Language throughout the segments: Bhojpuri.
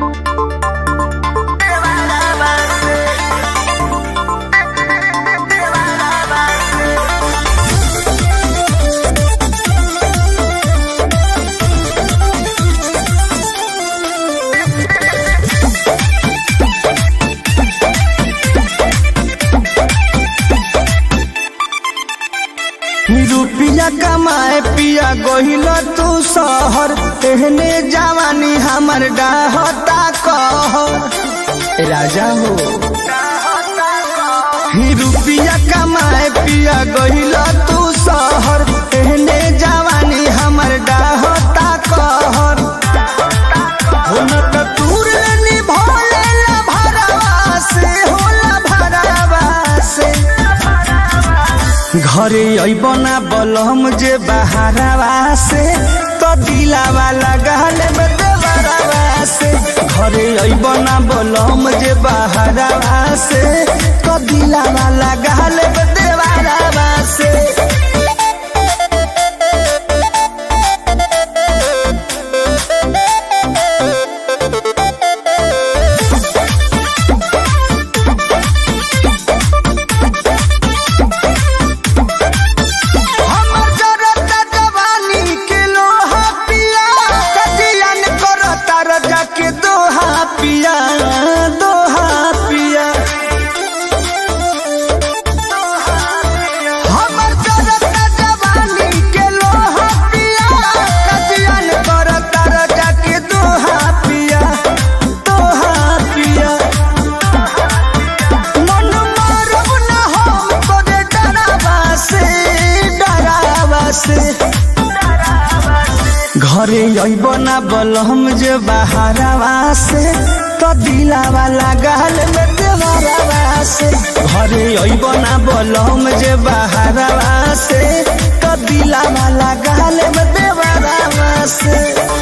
रुपिया कमाए पिया गोहिल तू शहर एहने जवानी हमर डाहता कह राजा हो ही रुपिया कमाए पिया गोहिल तू शहर एहने जवानी हमर डाहता कहर हो न त तूर निभोले ला भरवा से होला भरवा से घरे अइब ना बलम जे बहारवा से तो दिलावा लगाल में देवरवा से घरे अइब ना बलम जे बहारवा से तो दिलावा लगाल में देवरवा से हमर जरता जवानी के लोहा पिया कजियन करता रजा के दोहा पिया दोहा पिया हमर जरता जवानी के लोहा पिया कजियन करता रजा के दोहा पिया दोहा पिया मन मारब ना हम तोरे डरावा से डरावा से घरे अइब ना बलम जे बहारवा से तो दिलावा लगाल में देवरवा से घरे अइब ना बलम जे बहारवा से तो दिलावा लगाल में देवरवा से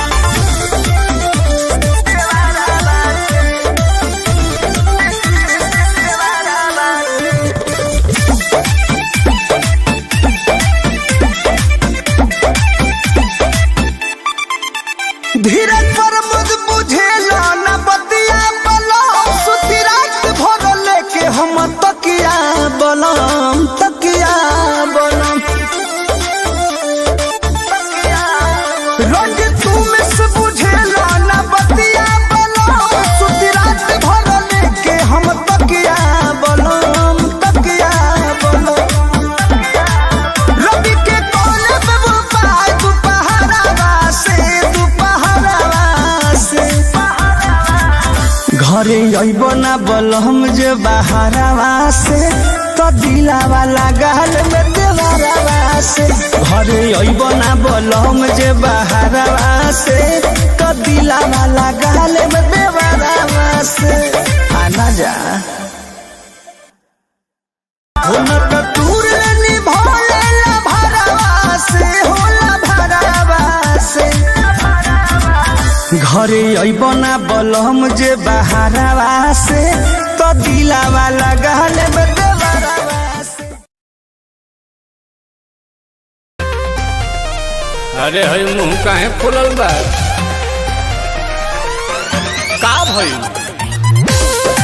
धीरज पर मुझ बुझेला न बतिया बलम सुती रात भर लेके हम तकिया बलम तकिया बलम रोज तू मिस बुझेला न बतिया बलम सुती रात भर लेके हम तकिया बलम तकिया बलम रवि के कोले पे वो पाय दुपहरावा से दुपहरावा से घरे अइब ना बलम जे बहारवा से तो दिलावा लगाल में देवरवा से घरे अइब ना बलम जे बहारवा से तो दिलावा लगाल में देवरवा से आना जा होला त तूर निभोले ला भरवा से होला भरवा से घरे अइब ना बलम जे बहारवा से तो दिलावा लगाल में देवरवा से अरे हई मुंह काहे फुलल बा का भइल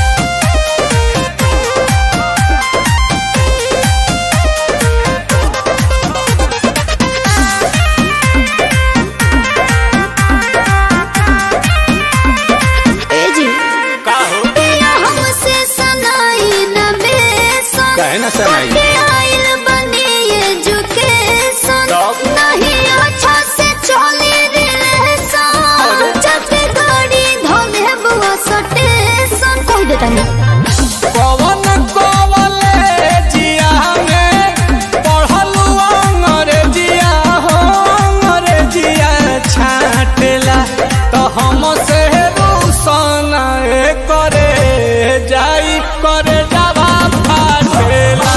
ए जी का हो पिया हमसे सनाई न बेसन काहे ना सनाई? कटे आइल बनी एजुकेशन तब? नहीं अच्छा से चली रिलेशन जब गाड़ी धोले बुआ सटेशन कह देता नहीं पवन कॉलेजिया में पढ़लू अंग्रेजिया हो अंग्रेजिया छाटेला तो हम से रूसन करे जाई करे जावा फाटेला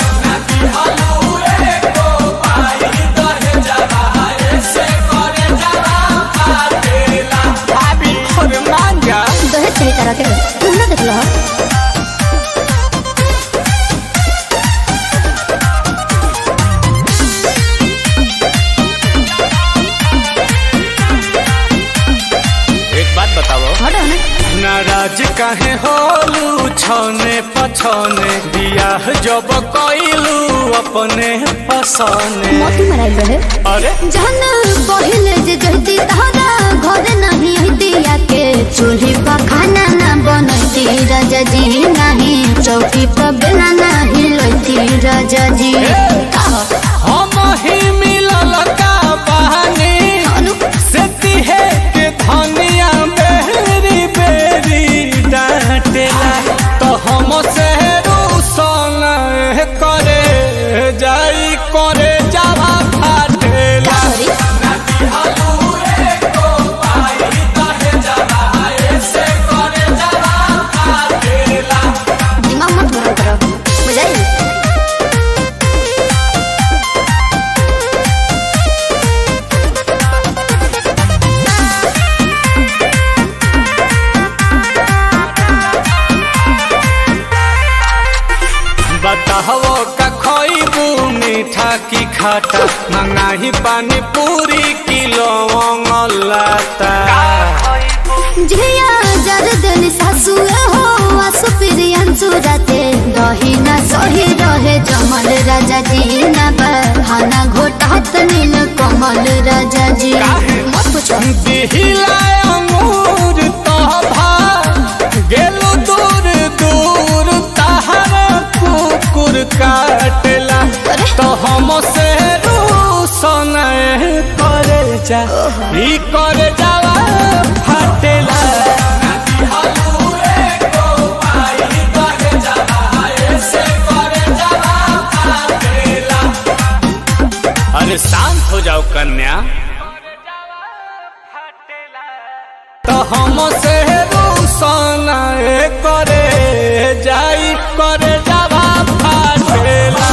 भाभी अरे मान जा दहेज सही तरह के तुम ना देख लो एक बात बताओ हटो ना नाराज काहे होलू छने पछने बियाह जब कइलू अपने पसने मोती मराइल रहे अरे जहन पहिले जे जहती तहरा घर नहीं दिया के चूल्ही पर खाना ना बनती राजा जी नहीं चौकी पर बेला नहीं लती राजा जी हम ही मिलल का बहानी अनु से तिहे के धनिया बेरी बेरी डांटेला तो हम से रूसन करे जाई करे जावा फाटेला सॉरी दिमाग मत गरम करो बुझाई बताहो का खइबू मीठा की खाटा मंगाही पानी पूरी किलो लाता झिया जरदन सासु हो आसु प्रियंसु राते दही ना सही रहे जमल राजा जी ना बहाना घोटात नील कमल राजा जी मत पूछो दिहिला अंगूर तोभा गेलो दूर दूर तहर कुकुर काटेला अरे। तो हम से रूसन करे जा ई करे जावा फाटेला अरे शांत हो जाओ कन्या तो हम से रूसन करे जाई करे जावा फाटेला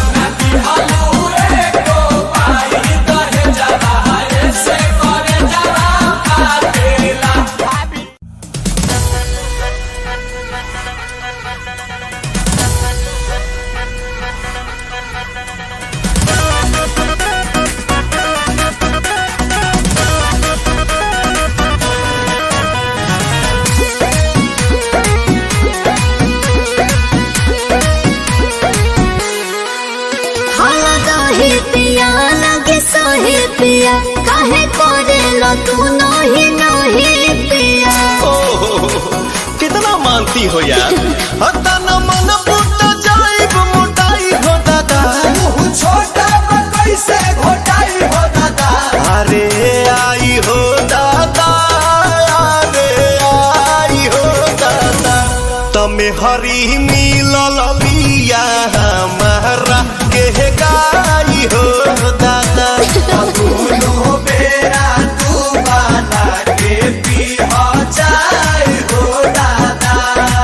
हाला दही पिया लगे सही पिया काहे करे लो तू नही नही पिया कितना मानती हो यार हता न मन फुट जाइब मोटाई हो दादा छोटा कैसे घोटाई हो दादा अरे आई हो दादा अरे आई हो दादा तमे हरी मिलल बिया हमारा के गाई हो दादा दोनों बेरा तू बना के पी हो जाए हो दादा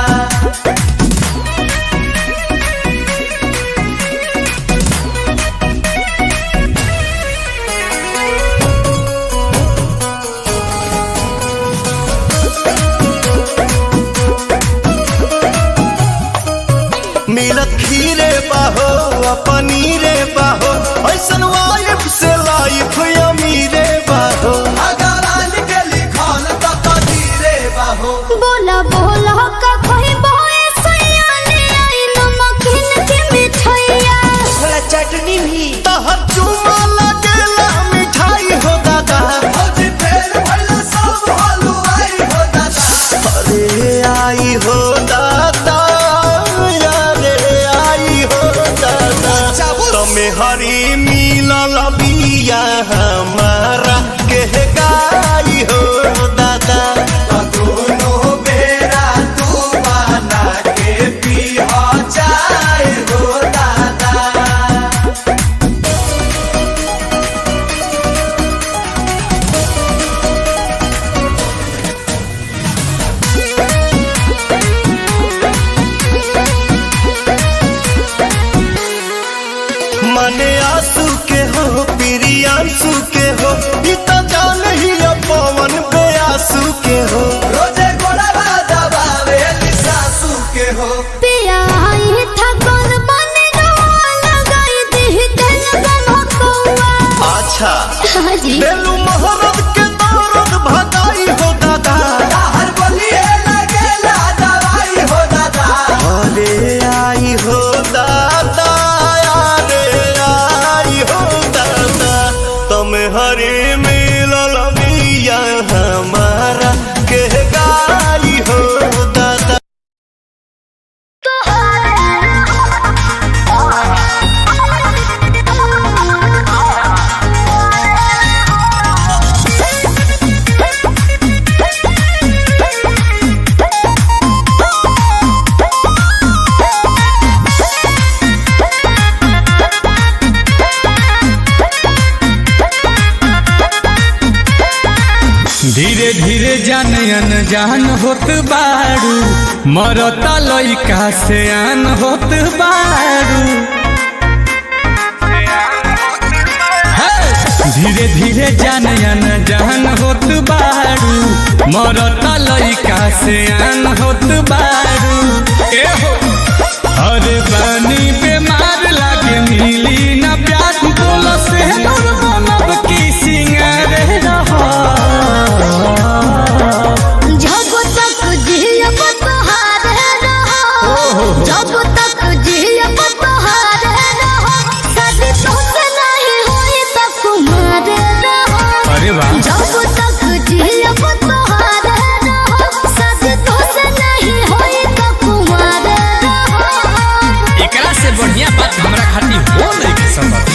मिलत खीरे बाहो आ पनीरे बाहो ऐसन वाइफ से लाइफ अमीरे बाहो अगर के लिखल त कदीरे बाहो बोला बोला का कोई बोए सयाने आई नमकीन के मिठाइया थोड़ा चटनी भी तहर चुमा लगेला मिठाई हो दादा अरे आई हो दादा अरे आई हो दादा तमे हरी मिलल बिया हमारा के गाई हो दादा दोनों बेरा तू बना के पी हो जाए हो दादा धीरे धीरे जान अनजान होत बारू मरता लइका से आन होत बारू हे! धीरे धीरे जान अनजान होत बारू मरता लइका से आन होत बारू ए हो अरे बानी बीमार लागे मिली ना प्यार बोलो से नूर बनब की सिंगार रहा जब तक जियब तोहारे रहो जब तक जियब तोहारे रहो शादी तोसे नहीं होई त कुमारे रहो अरे वाह जब तक जियब तोहारे रहो शादी तोसे नहीं होई त कुमारे रहो एकरा से बढ़िया बात हमरा खातिर हो नहीं के संभव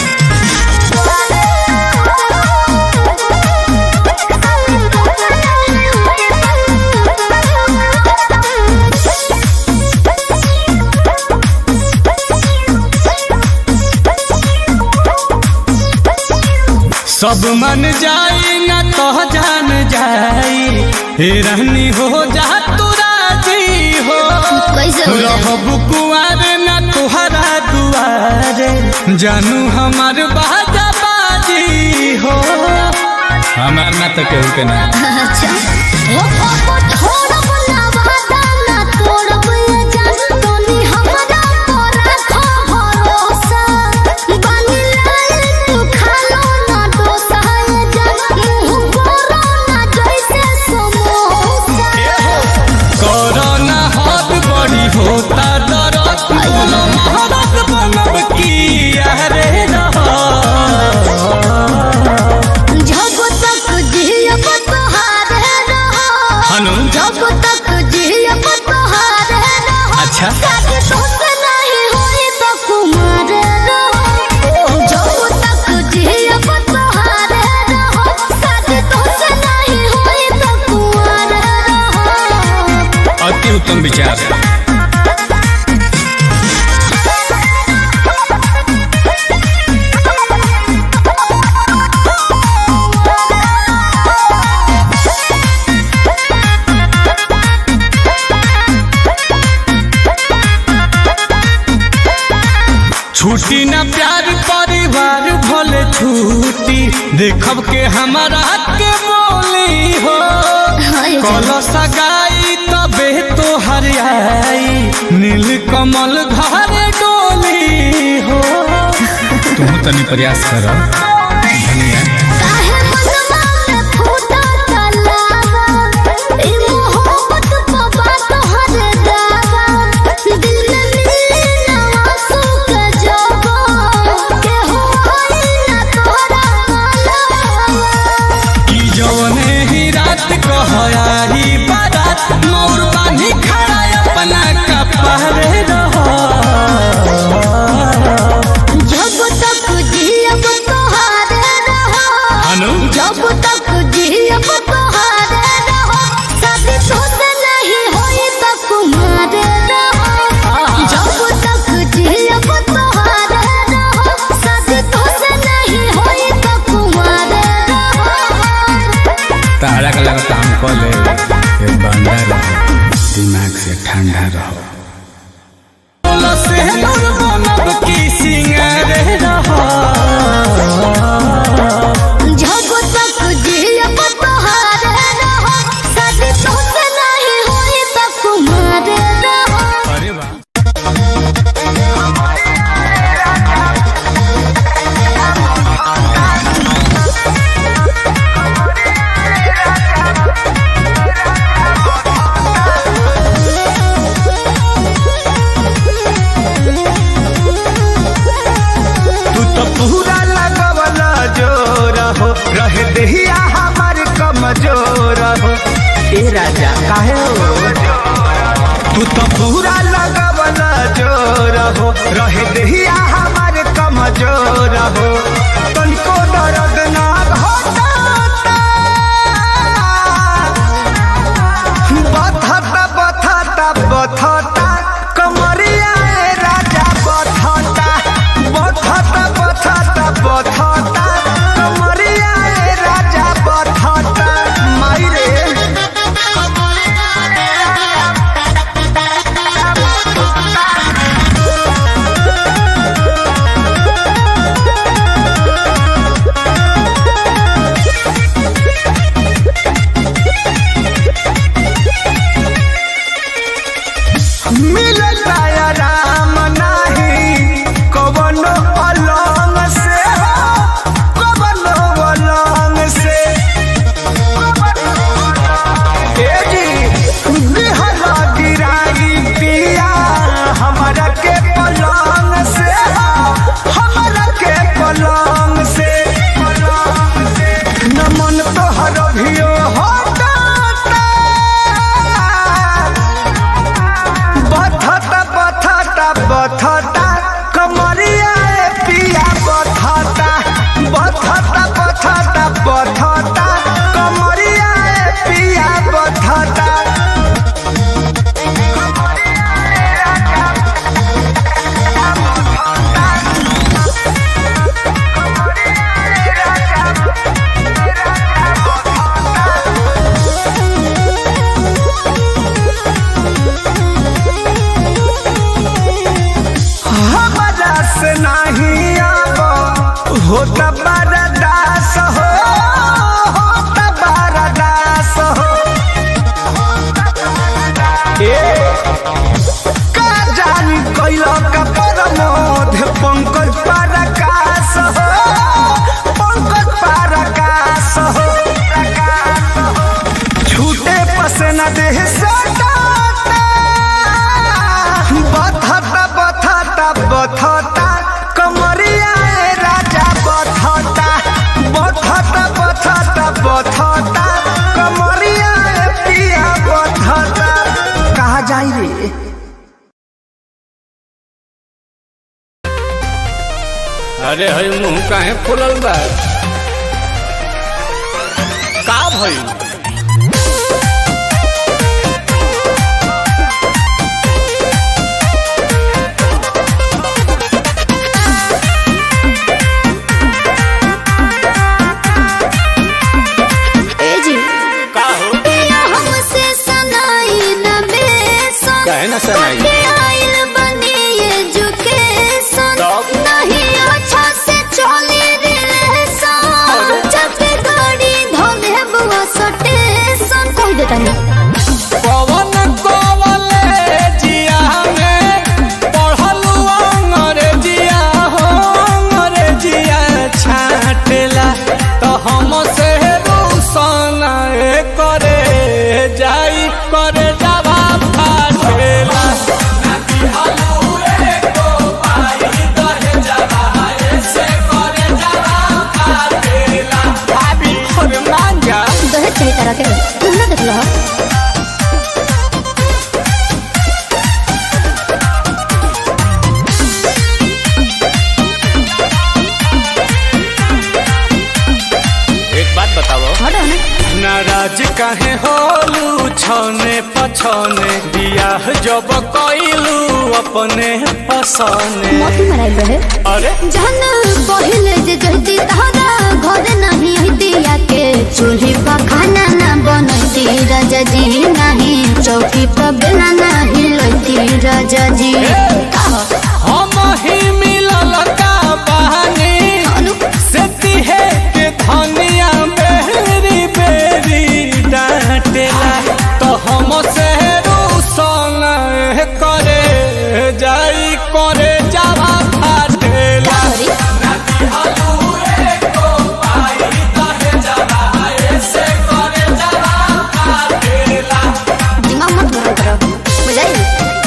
सब मन जाई ना तो जान जाई हे रहनी हो जा तू राजी हो कैसे हो जाए? रहब कुआर ना तुहरा दुआरे जानू हमार बाजा बाजी हो हमार ना तो केहू के ना अच्छा ओ पापा छोड़ब ना वादा ना तोड़ब ये जान तोनी हमरा पर रखो भरोसा बानी लाल तू खालो ना डोसा ये जान मुंह बोरो ना जैसे समोसा कोरोना हाथ बड़ी होता दरद बोलो महारत बनब की अरे रहा जब तक जियब तोहारे रहो हनु जब तक जियब तोहारे रहो अच्छा शादी तोसे नहीं होई त कुमार रहो जब तक जियब तोहारे रहो शादी तोसे नहीं होई त कुमार रहो अति उत्तम विचार छुट्टी ना प्यार परिवार भले छुट्टी देखब के हमारा के बोली हो हाय कल सगाई तबे तो हरियाई नील कमल घर डोली हो तुम तनी प्रयास कर धनिया काहे मनवा में फूटा तलावा ई मोहब्बत पवा तोहर दावा दिल में मिले ना आंसू के जवा के हो आई ना तोरा मालवा कि जौने ही रात कहयारी बारात मोर बानी खड़ा अपना कपड़े रहो जब तक जियब तोहारे रहो हनु जब तक जियब तोहारे रहो शादी तोसे नहीं होई त कुमारे रहो जब तक जियब तोहारे रहो शादी तोसे नहीं होई त कुमारे रहो तारा का लगता हम कह ले ये बंदा रहो दिमाग से ठंडा रहो से नूर बनब की सिंगार रहो जब तक जियब तोहारे रहो शादी तोसे नहीं होई त कुमारे रहो अरे वाह तू तो पूरा लगवला जोर हो रहे दहिया हमार कमजोर हो ए राजा काहे हो तू तो पूरा लगवला जोर हो रहे दहिया हमार कमजोर हो तनिको दर्द ना होता बथता बथता बथता कमरिया ए राजा बथता बथता बथता बथता कमरिया ए राजा बथता माई रे बधता हमारा से नहीं अब होता बरदास हो होता बरदास हो ए का जानी कैलो का परमोध पंकज परकाश हो पंकज परकाश हो छूटे पसना देह सटाता बथता बथता बथता कमरिया ए राजा बथता बथता बथता बथता कमरिया ए पिया बथता कहा जाई रे अरे हई मुंह काहे फुलल बा का भई ए जी का हो पिया हमसे सनाई न बेसन काहे ना सनाई? कटे आइल बनी एजुकेशन तब? नहीं अच्छा से चली रिलेशन जब गाड़ी धोले बुआ सटेशन कह देता नहीं पवन कॉलेजिया में पढ़लू अंग्रेजिया हो अंग्रेजिया छाटेला तो हम से रूसन करे जाई करे जावा फाटेला भाभी और मांगा दहेज चाहिए तरह के तुम ना देख लो एक बात बताओ हटो ना नाराज काहे होलू छने पछने बियाह जब कइलू अपने पसने मोती मराई रहे अरे जहन पहिले जे जहती तहरा घर नहीं हतिया के चूल्ही पर खाना ना बनती राजा जी नहीं चौकी पर बेला नहीं लती राजा जी हम ही मिलल का बहानी अनु से तिहे के धनिया बेरी बेरी डांटेला तो हम से रूसन करे जाई करे जावा फाटेला सॉरी दिमाग मत गरम करो बुझाई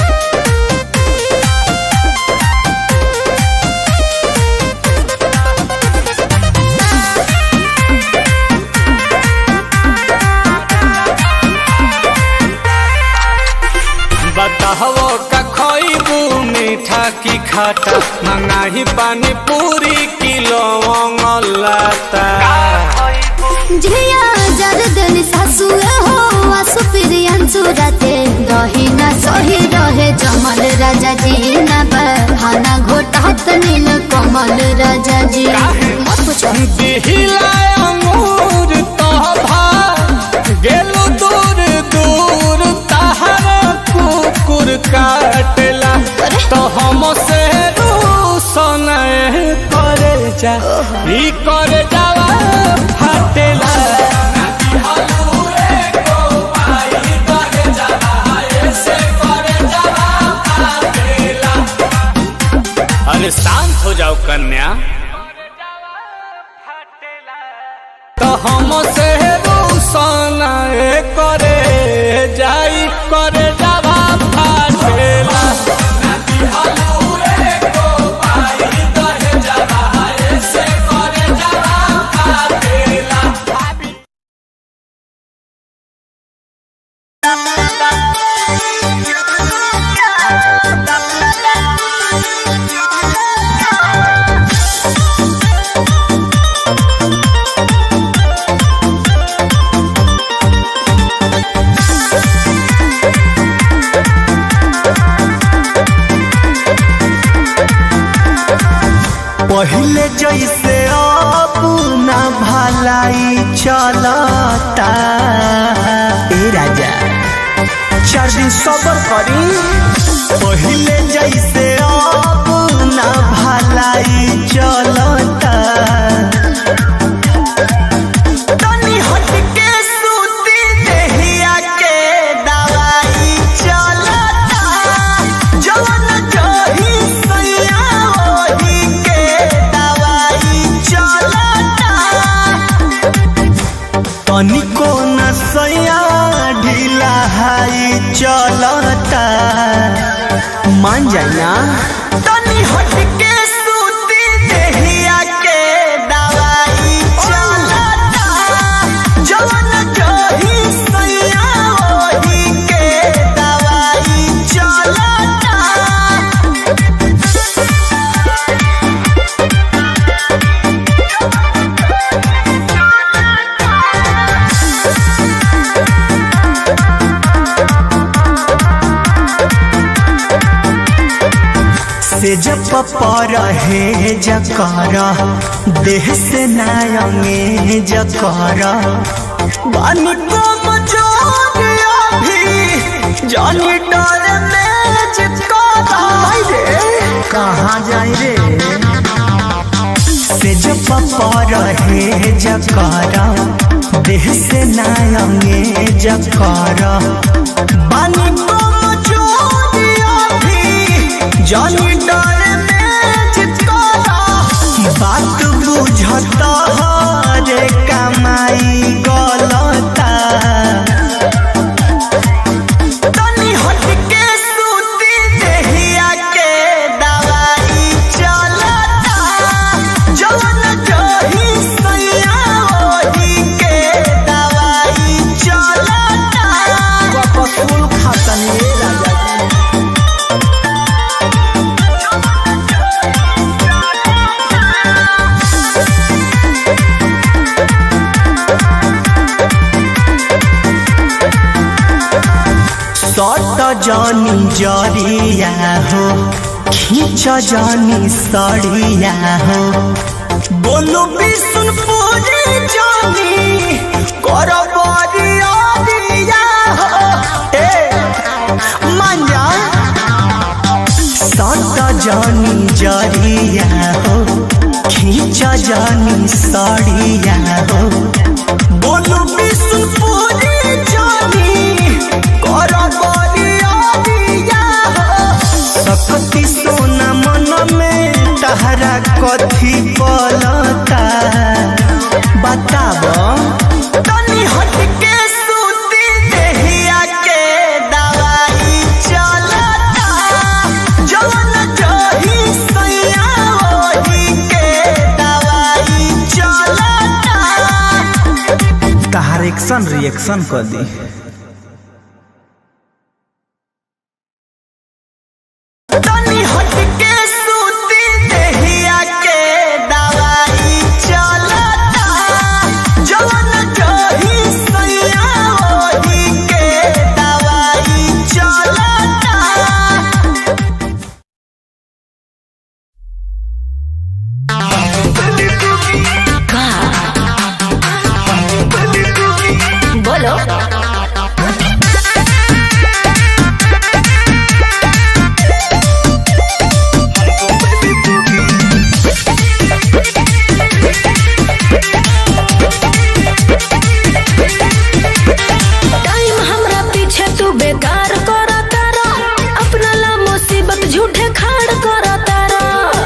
बताहो का खइबू मीठा की खाटा मंगाही पानी पूरी किलो लाता झिया जरदन सासु हो आसु प्रियन सुरते दही ना सही रहे जमल राजा जी ना बहाना घोटात नील कमल राजा जी मत पूछो दिहिला अंगूर तोभा गेलु दूर दूर तहर कुकुर काटेला अरे। तो हम से रूसन करे जा ई करे जावा फाटेला अरे शांत हो जाओ कन्या तो हम से रूसन करे जाई करे जावा फाटेला Thank पहले जैसे अब ना भलाई चलता ए राजा चार दिन सबर करी पहले जैसे अब ना भलाई चलता तनी हट के सूती देहिया के दवाई चलता जवन जही सैया ओही के दवाई चलता तनिको न सैया ढीला हाई चलता मान जाए ना तनी हट के सूती देहिया के दवाई चलता जवन जही सैया ओही के दवाई चलता से जब पर है जकर देह से नायंगे जकर बानी को मचोरिया भी जानी डर में चिपका कहाँ जाए रे से जब पर है जकर देह से नायंगे जकर बानी को मचोरिया भी जानी डर में चिपकारा बात बुझता रे कमाई गलता तनी हट के सूती देहिया के दवाई चलता जवन जही सैया ओही के दवाई चलता कपसूल खातनी राजा सट जानी जरिया हो खींच जानी सड़िया हो बोलू विष्णुपुरी जानी कर बरिया दिया हो ए मांजा सट जानी जरिया हो खींच जानी सड़िया हो बोलू विष्णुपुरी जानी कर बरिया दिया हो सकती सोना मन में तहरा कथी पलता बताब तनी हट के सूती देहिया के दवाई चलता जवन जही सैया ओही के दवाई चलता तहार एक्शन रिएक्शन कर दी तनी हट के सूती देहिया के दवाई चलता जवन जही सैया ओही के दवाई चलता बोलो टाइम हमरा पीछे तू बेकार करा तारा अपना ला मुसीबत झूठे खाड़ करा तारा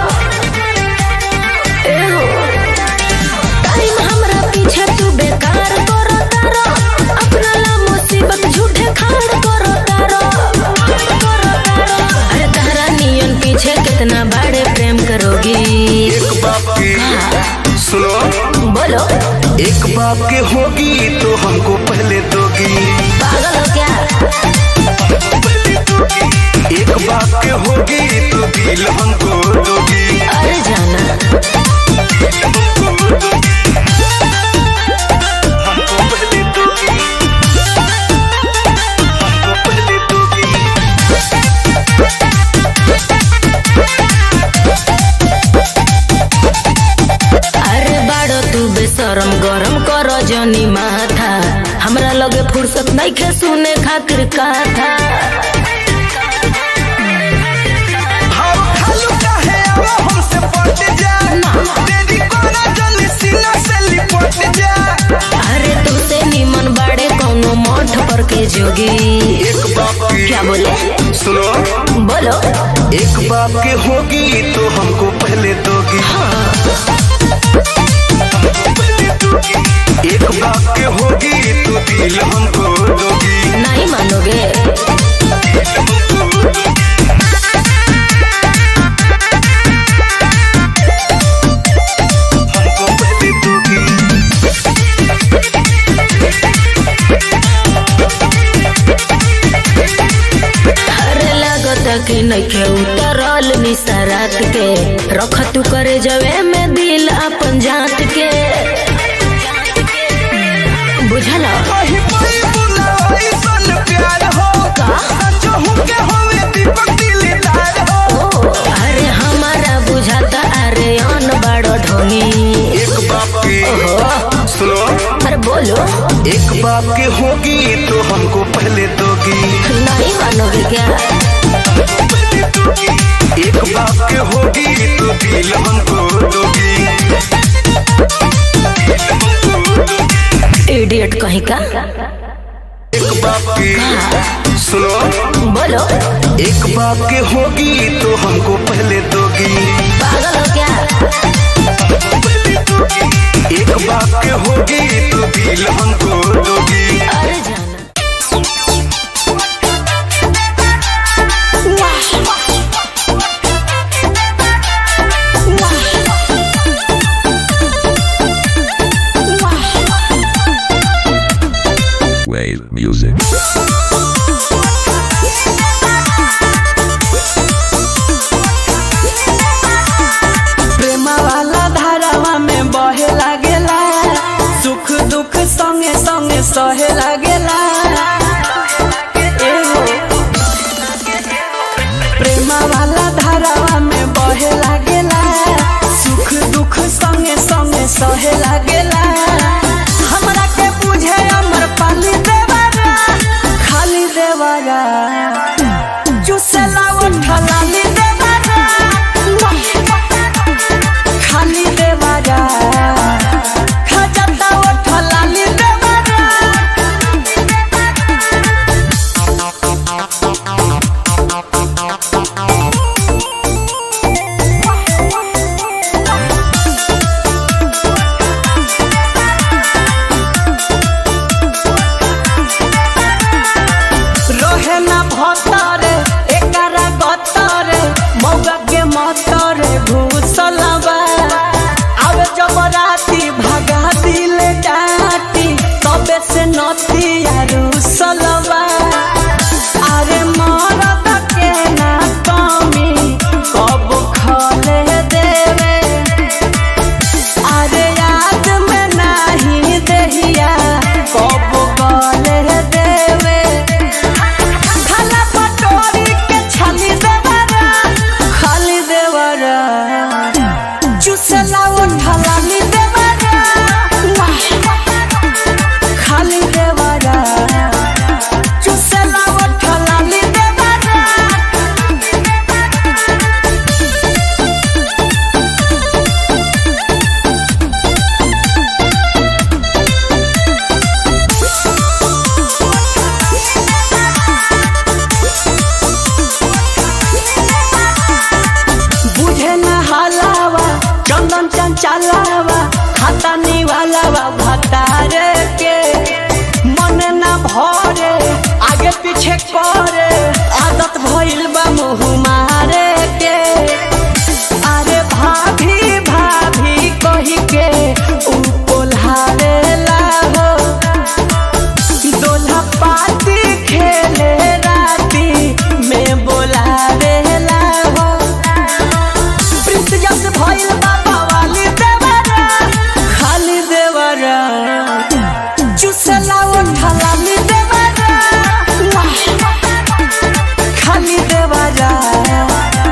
ए हो टाइम हमरा पीछे तू बेकार करा तारा अपना ला मुसीबत झूठे खाड़ करा तारा अरे तारा नियन पीछे कितना बड़े प्रेम करोगी एक बाप की सुनो बोलो एक बाप के होगी तो हमको पहले दोगी पागल हो क्या एक बाप के होगी तो दिल हमको दोगी अरे जाना हमको पहले दोगी हमको पहले दोगी फुर्सत नहीं खे सुने खातिर कथा भाव खालू काहे आवा हमसे पट जा तेरी कोना जल्दी सीना से लिपट जा अरे तुझसे निमन बाड़े कौनो मठ पर के जोगी एक बाप की क्या बोले सुनो बोलो एक बाप की होगी तो हमको पहले दोगी एक बाप की होगी तो दिल हमको दोगी नहीं मानोगे हमको पहले दोगी अरे लगता कि नइखे उतरल निसरात के रख तू करे जवे में दिल अपन जात के बुझल कहीं कोई बुलाए सन प्यार होगा सचो हूँ के होवे दीपक दिलदार हो ओ अरे हमारा बुझाता अरे अन बड़ो ढोनी एक बाप की सुनो अरे बोलो एक बाप की होगी तो हमको पहले दोगी नहीं मानोगे क्या एक बाप की होगी तो दिल हमको दोगी इडियट कहीं का एक बाप की सुनो बोलो एक बाप की होगी तो हमको पहले दोगी पागल हो क्या एक बाप की होगी तो दिल हमको दोगी अरे जाना Wave music. प्रेमा वाला धारावा में बहे लागेला सुख दुख संगे संगे सहे लागेला एहो प्रेमा वाला धारावा में बहे लागेला सुख दुख संगे संगे सहे लागेला हमरा के बुझे अमर पाली देवारा खाली देवारा चुसेला उठलाली देवारा खाली देवारा खजता उठलाली देवारा रहे ना भतरे एकरा गतरे मौगा के मतरे घुसलबा आवे जब राती भगा दिल डाटी तबे से नती रुसलबा अरे मरद के ना कमी कब खले देवे अरे याद में नहीं दहिया कब गले देवे खाला पटोरी के छाली देवरा खाली देवरा चुसला उठला ली देवरा खाली देवरा चुसला उठला ली देवरा बुझे न हलावा चंदन चंचलावा खाता निवालावा भतारे के मन न भरे आगे पीछे करे आदत भइल बा मुँह मारे के अरे भाभी भाभी कही के ऊ कोल्हारे हो दोल्हा पाती खेले राती में बोला रेला हो प्रिंस जस भइल बाबा वाली देवरा खाली देवरा चुसला उठला ली देवरा खाली देवरा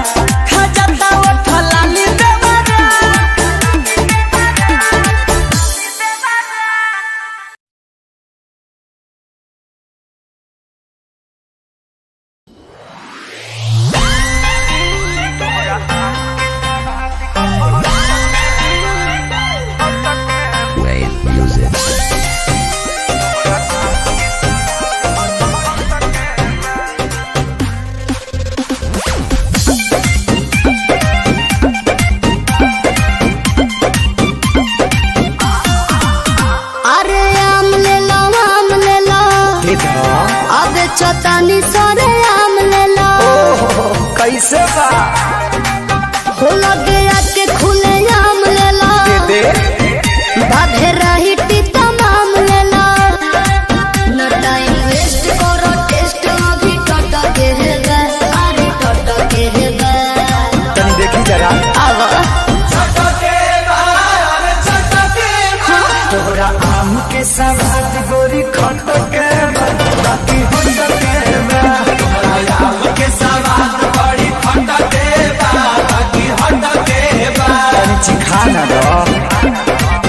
अब चौतानी सरे आम ले लो कैसे बा हो लगे आके खुले आम ले लो दे बाधे रही तमाम ले लो न टाइम वेस्ट करो टेस्ट अभी टट के है बे अरे टट के है बे तनी देखी जरा आवा तोहरा आम के सवाद गोरी खट के बा, बाकी होट के बा। तोहरा आम के सवाद बड़ी खट के बा, बाकी होट के बा। तनी चिखा ना दो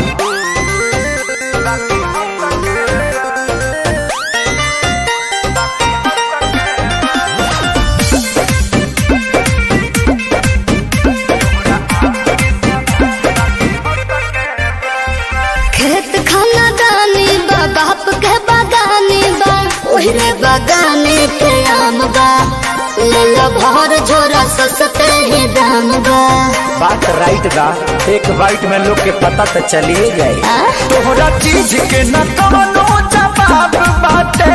खेत खाना दानी बा बाप के बागानी बा ओहरे बागाने पे आम बा ले लो भर झोरा सस्ते ही दाम बा बात राइट बा एक बाइट में लोग के पता तो चलिए गए आ? तोहरा चीज के न कवनो जवाब बाटे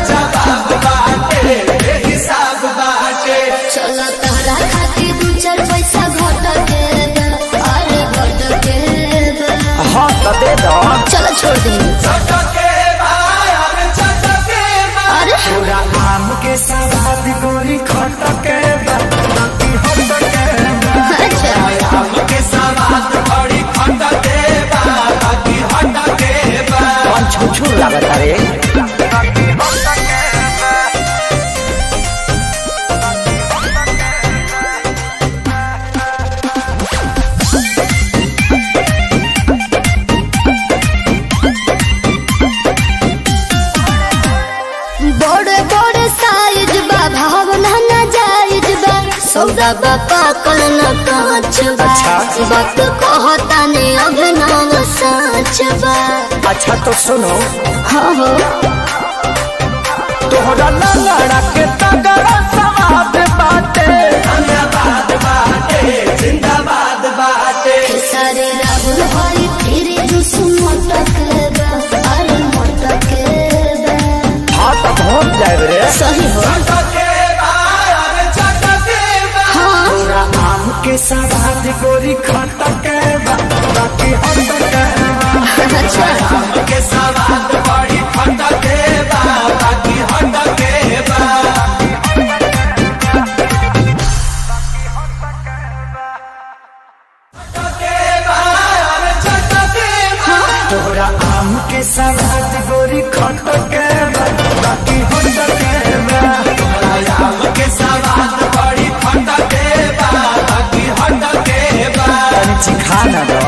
चलो तहरा खातिर दू चार पैसा घट के बा, अरे घट के बा। हाँ तो दे दो चलो छोड़ दे अरे तोरा आम के सवाद गोरी खट के बा, बाकी होट के बा। अच्छा आम के सवाद बड़ी खट के बा, बाकी होट के बा। कौन छुछुर लागत रे बड़े बड़े साइज बा भावना न जायज बा सौदा बा पाकल न कांच बा अच्छा। वक्त कहता ने अभिनव साच बा अच्छा तो सुनो हाँ हो तोहरा लंगड़ा के तगड़ा सवाद बाटे जिंदाबाद बाटे जिंदाबाद बाटे सारे राहुल हरी फिर जुस मटक बा अरे मटक बा हाँ तो पहुँच जाए रे सही हो हाँ तोरा आम के सवाद गोरी खट के बा, बाकी हट के बा। अच्छा आम के सवाद बड़ी खट के बा, बाकी हट के बा। तोरा आम के सवाद गोरी खट के बा, बाकी हट के बा। तोरा आम के सवाद बड़ी खट के बा, बाकी हट के बा। तनी चिखा ना दो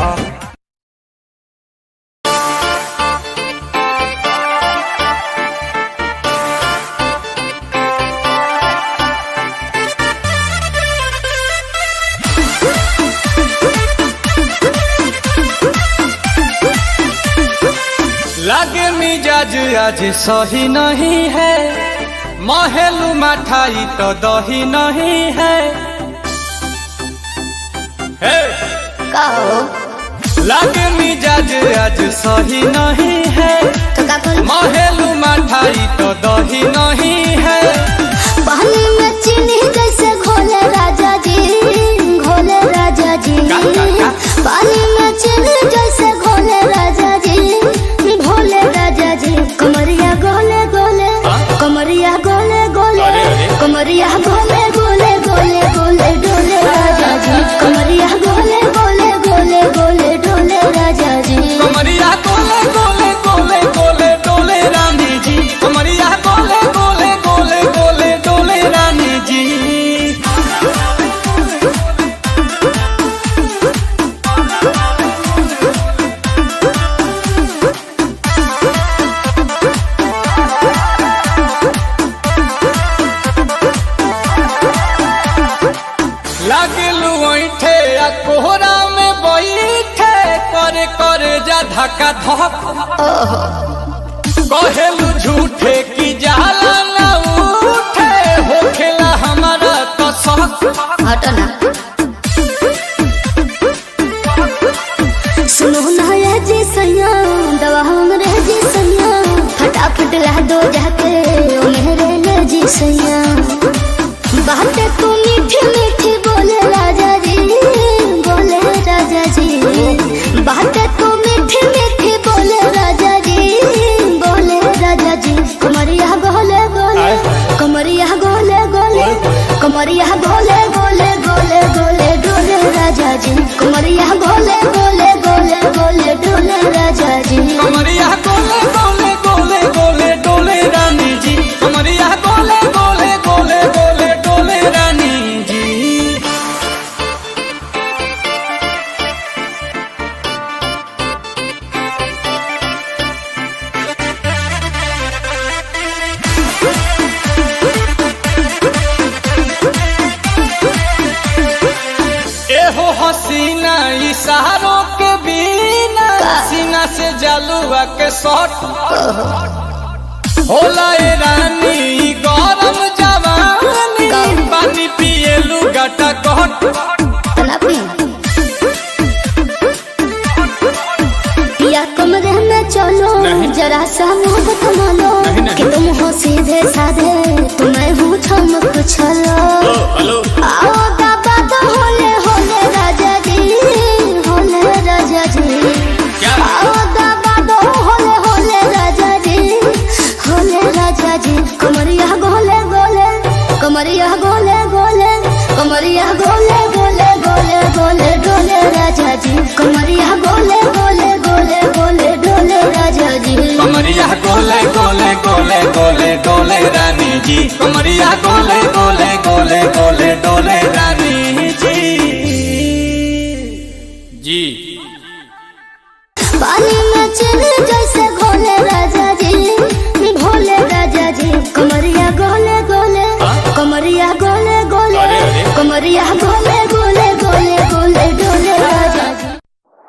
लागे मिजाज आज सही नहीं है महलू मठाई तो दही नहीं है हे! का हो लागे मिजाज आज सही नहीं है तो का करी? महलू मठाई तो दही नहीं है पानी में चीनी जैसे घोले राजा जी घोले राजा जी पानी में चीनी जैसे घोले राजा जी घोले राजा जी कमरिया गोले गोले कमरिया गोले गोले अरे, अरे। कमरिया गोले गोले गोले गोले डोले राजा जी कमरिया गोले गोले गोले गोले डोले राजा जी कमरिया गोले गोले गोले गोले डोले रानी जी कमरिया गोले गोले गोले गोले डोले रानी जी लागलू ऐठे आ कोहरा में बैठे करे करे जा धक्का धक कहेलू झूठे की जाला ना उठे होखेला हमारा तो शक हटो ना सुनो ना ये जी सैया दवा हमरे जी सैया फटाफट ला दो जाके कमरिया गोले गोले गोले गोले डोले राजा जी कमरिया गोले गोले गोले गोले डोले राजा जी कमरिया गोले गोले गोले गोले डोले रानी जी कमरिया गोले गोले गोले गोले डोले रानी जी एहो हसीना इशारों के बिना सीना से जलुआ के शॉट होला ए रानी ई गरम जवानी पानी पिए लुगाटा कहट तलापी या कमरे में चलो जरा सा मुंह थमा लो कि तुम हो सीधे साधे तुम्हें हूँ चमक छलो हेलो आओ बाबा तो होले होले राजा जी होले राजा जी आओ बाबा तो होले होले राजा जी होले राजा जी कमरिया गोले गोले कमरिया गोले गोले कमरिया गोले गोले गोले गोले डोले राजा जी कमरिया गोले गोले गोले गोले डोले राजा जी कमरिया गोले गोले गोले गोले डोले रानी जी कमरिया गोले गोले गोले गोले डोले रानी जी जी पानी में चले जैसे घोले राजा जी भोले राजा जी कमरिया गोले गोले कमरिया गोले गोले अरे, अरे। कमरिया गोले गोले गोले गोले डोले राजा जी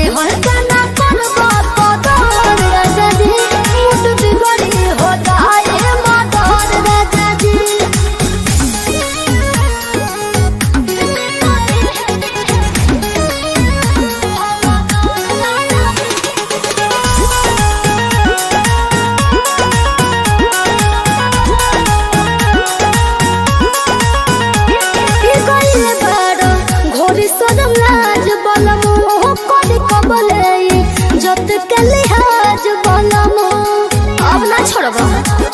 में हल्का करबा कदर राजा जी मुट बिगड़ी हो जाए मदर राजा जी की कइले बारो घोरी सदम लाज बलम हो कदी कबले जत के लिहाज बलम अब ना छोड़बा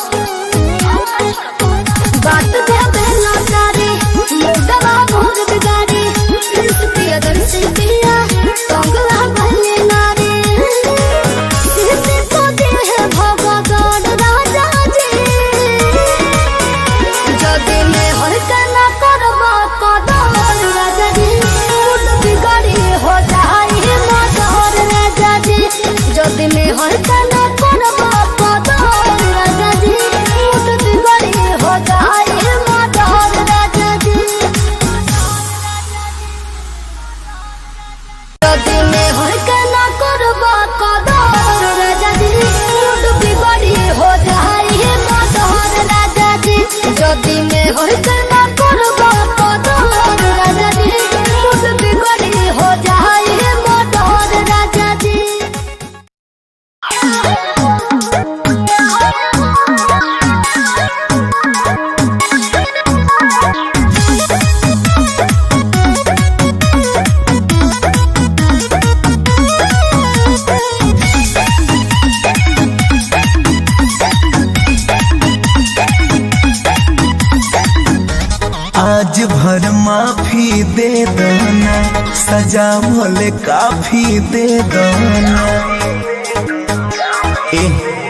बात दे बेला तारी मुर्दवा मोर बिगाड़ी प्रिय दर्शी पिया कंगला भले नारी सीते को दे है भगवान राजा जी যদি মে হলকা না করবা কদর রাজা জি মুড বিগড়ি হো যাই মদর রাজা জি যদি মে হলকা না করবা কদর রাজা জি মুড বিগড়ি হো যাই মদর রাজা জি যদি মে হলকা না করবা কদর রাজা জি মুড বিগড়ি হো যাই মদর রাজা জি যদি মে হলকা না করবা কদর রাজা জি মুড বিগড়ি হো যাই মদর রাজা জি आज भर माफी दे दना सजा भले काफी दे दना ए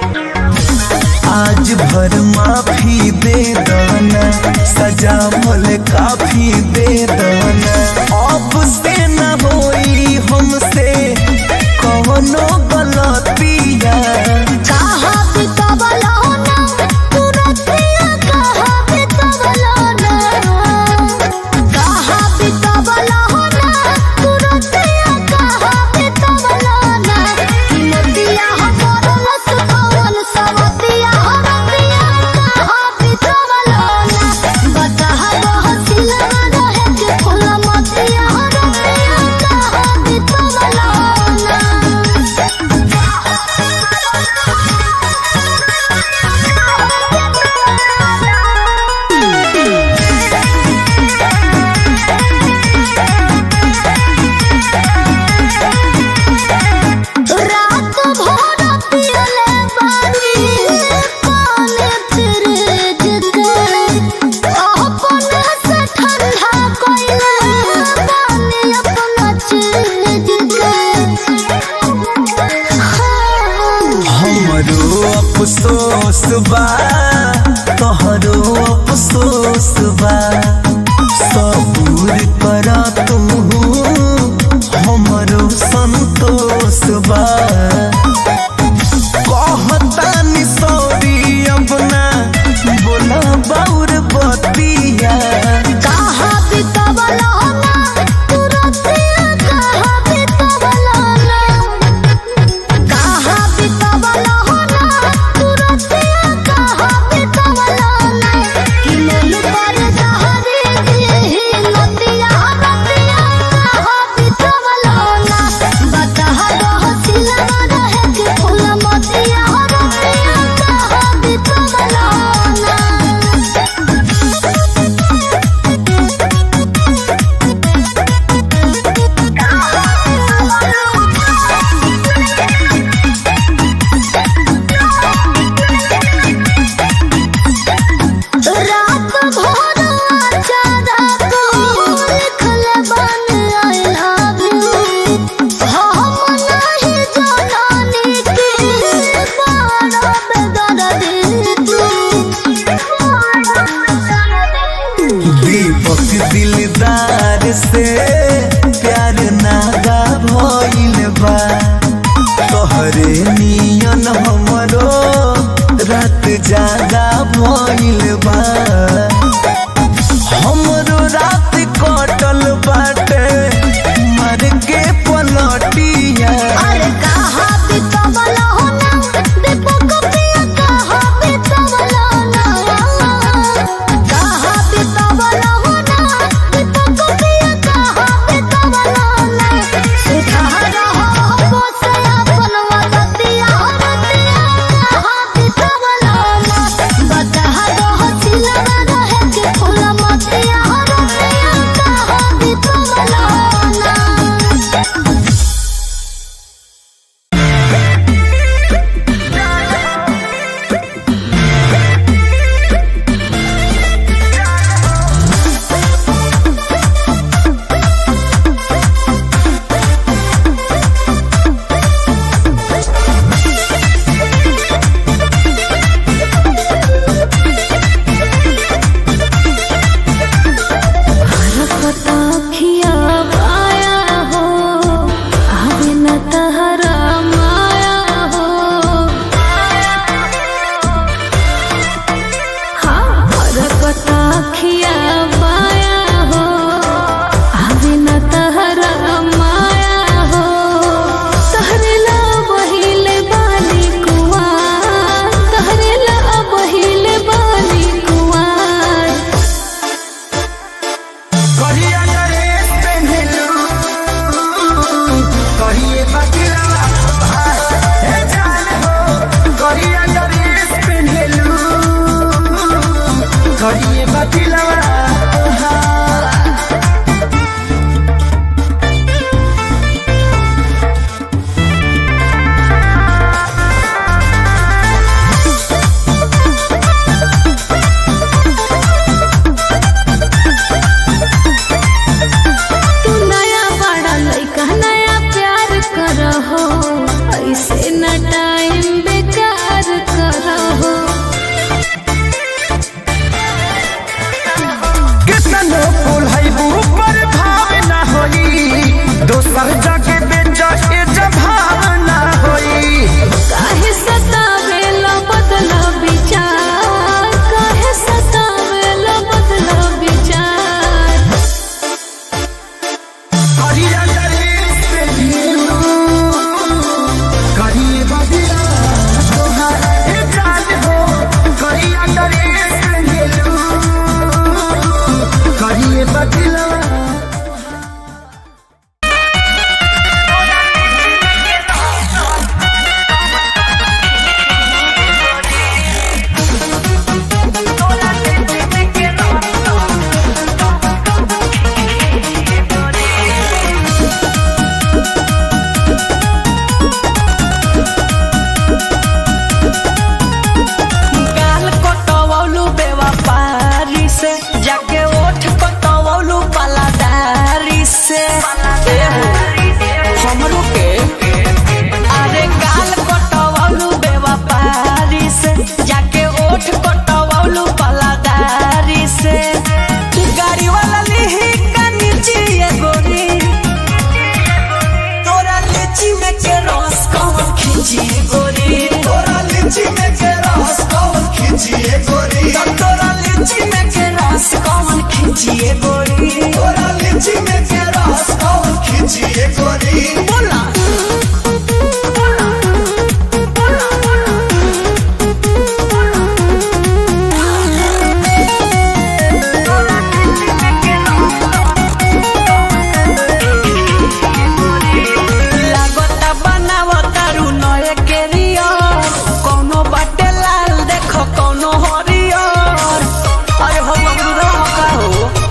आज भर माफी दे दना सजा भले काफी दे दना अब से न होई हमसे कवनो गलतिया कहा बितवलो ना तुरतिया कहा बितवलो ना कहा बितवलो ना तुरतिया कहा बितवलो ना कि नदिया हमर लस कवन सवतिया हरतिया कहा बितवलो ना बता बहसिला रहे के फूल मतिया हरतिया कहा बितवलो ना रात भर पियले बानी काले फ्रिज के अपने से ठंडा कइले बानी अपना चीज के हमरो अफसोस बा तोहरो अफसोस बा सबूर कर तू हमरो संतोष बा कहतानी सॉरी अपना बोला बाउर बतिया कहा बितवलो ना तुरतिया कहा बितवलो ना कहा बितवलो ना तुरतिया कहा बितवलो ना कि मन पर दहरी दी नदिया नदिया कहा बितवलो ना बता दो सिला ओके अरे गाल कटवलू बेवपारी से जाके ओठ कटवलू पलादारी से गाड़ी वाला लिही का नीचे ये गोरी तोरा लीची में के रस कौन खींची गोरी तोरा लीची में के रस कौन खींची गोरी तोरा लीची में के रस कौन खींची गोरी तोरा लीची में के रस कौन खींची गोरी बोला लागता बनावता रू नए केरियर कोनो बाटे लाल देखो कोनो हरियर अरे हो बबरू का हो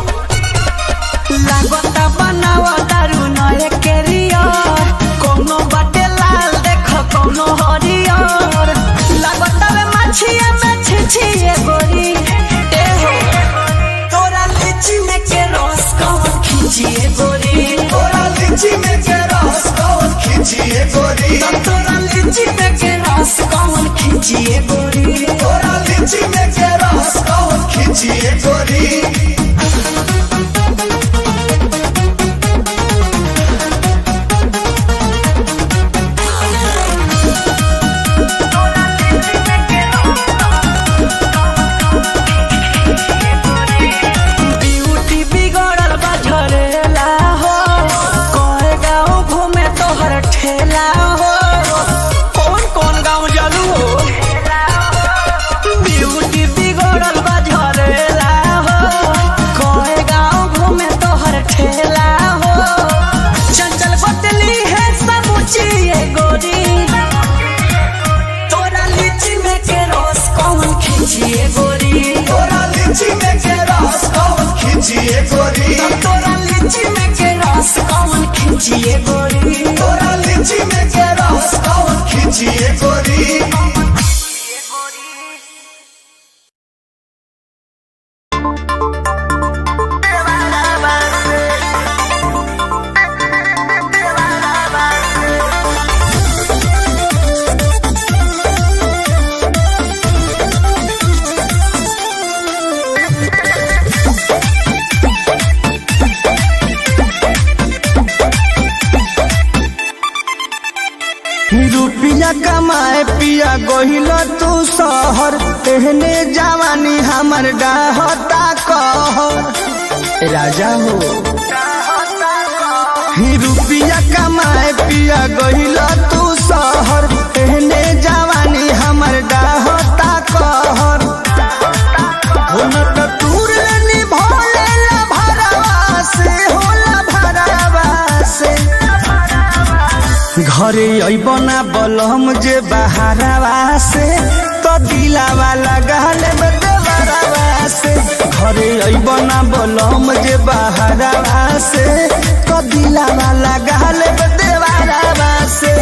लागता बनावता रू नए केरियर कोनो बाटे लाल देखो कोनो हरियर लागता में मछिया में छिछिए गोरी ए हो तोरा लीची में के रस कौन खींचिए गोरी तोरा लीची में के रस कौन खींचिए गोरी तोरा लीची में के रस कौन खींचिए गोरी तोरा लीची में के रस कौन खींचिए गोरी ब्यूटी बिगड़ल बा झरेला हो कहे गाँव घूमे तोहर ठेला हो कौन कौन गाँव जलू हो ब्यूटी बिगड़ल बा झरेला हो कहे गाँव घूमे तोहर ठेला हो चंचल बतली है समूची ये गोरी तोरा लीची में के रस कौन खींचिए गोरी तोरा लीची में के रस कौन खींचिए गोरी तोरा लीची में के रस कौन खींचिए गोरी तोरा लीची में के रस कौन खींचिए गोरी रुपया कमाए पिया गोहिल तू शहर एहने जवानी हमर डाहता कहर राजा हो ही रुपया कमाए पिया गोहिल तू शहर एहने जवानी हमर डाहता कहर हो न त तूर निभोले ला भरवा से होला भरवा से घरे अबना बलम जे बहारवा से तो दिलावा लगाल में देवरवा से घरे अबना बलम जे बहारवा से तो दिलावा लगाल में देवरवा से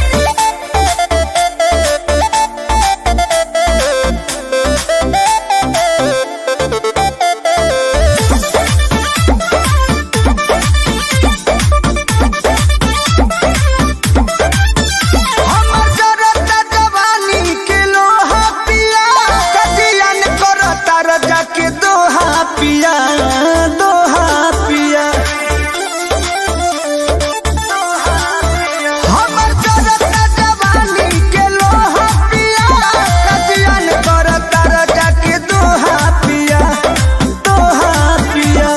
हमर जरता जवानी के लोहा पिया कजियन करता रजा के दोहा पिया दोहा पिया हमर जरता जवानी के लोहा पिया कजियन करता रजा के दोहा पिया दोहा पिया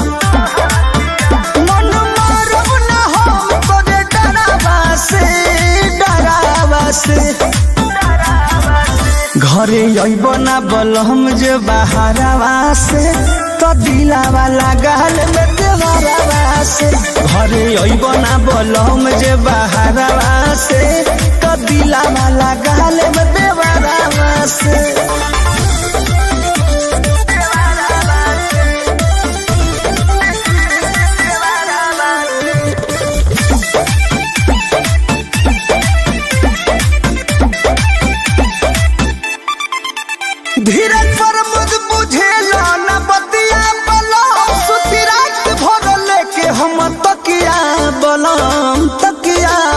मन मारब न हम तोरे डरावा से डरावा से घरे अइब ना बलम जे बहारवा से तो दिलावा लगाल में देवरवा से घरे अइब ना बलम जे बहारवा से तो दिलावा लगाल में देवरवा से धीरज पर मुझ बुझेला न बतिया बलम सुती रात भर लेके हम तकिया बलम तकिया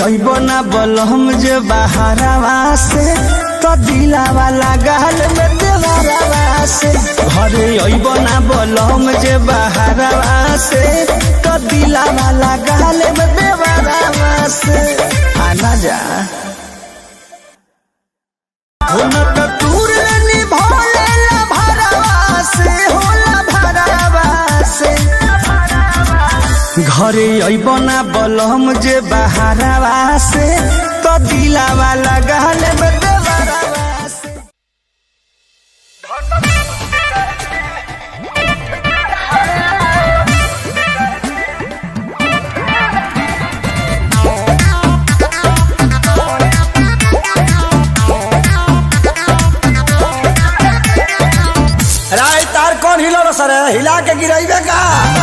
अइबो ना बलम जे बहारवा से तो दिलावा लागल में देवरवा से घरे अइबो ना बलम जे बहारवा से तो दिलावा लागल में देवरवा से आना जा हो न त दूर निभोले ला भरवा से होला भरवा से घरे अइबना बलम जे बहारवा से तो दिलावा लगल में देवरवा से राय तार कौन हिलो सर हिला के गिराइबे का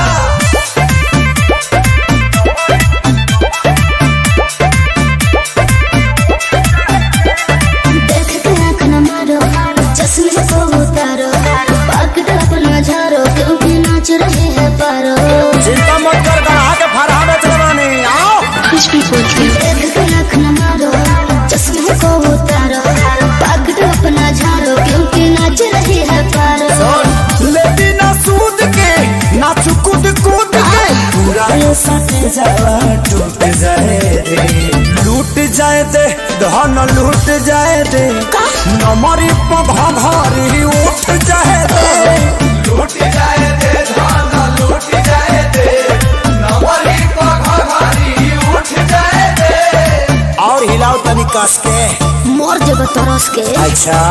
देख के आँख न मारो चश्मे को उतारो पकड़ अपना झारो क्योंकि नाच रहे हैं पारो चिंता मत कर गढ़ा के फरहा में चलवानी आओ देख के आँख न मारो चश्मे को उतारो पकड़ अपना झारो क्योंकि नाच रहे हैं पारो लेती ना सूद के ना चुकुद कूद के पूरा ये सट जावा टूट जाए दे लूट जाए दे धन लूट जाए दे नमरी पघा घरी उठ जाए दे लूट जाए दे धन लूट जाए दे नमरी पघा घरी उठ जाए दे और हिलाओ तनी कस के मोर जब तरस के अच्छा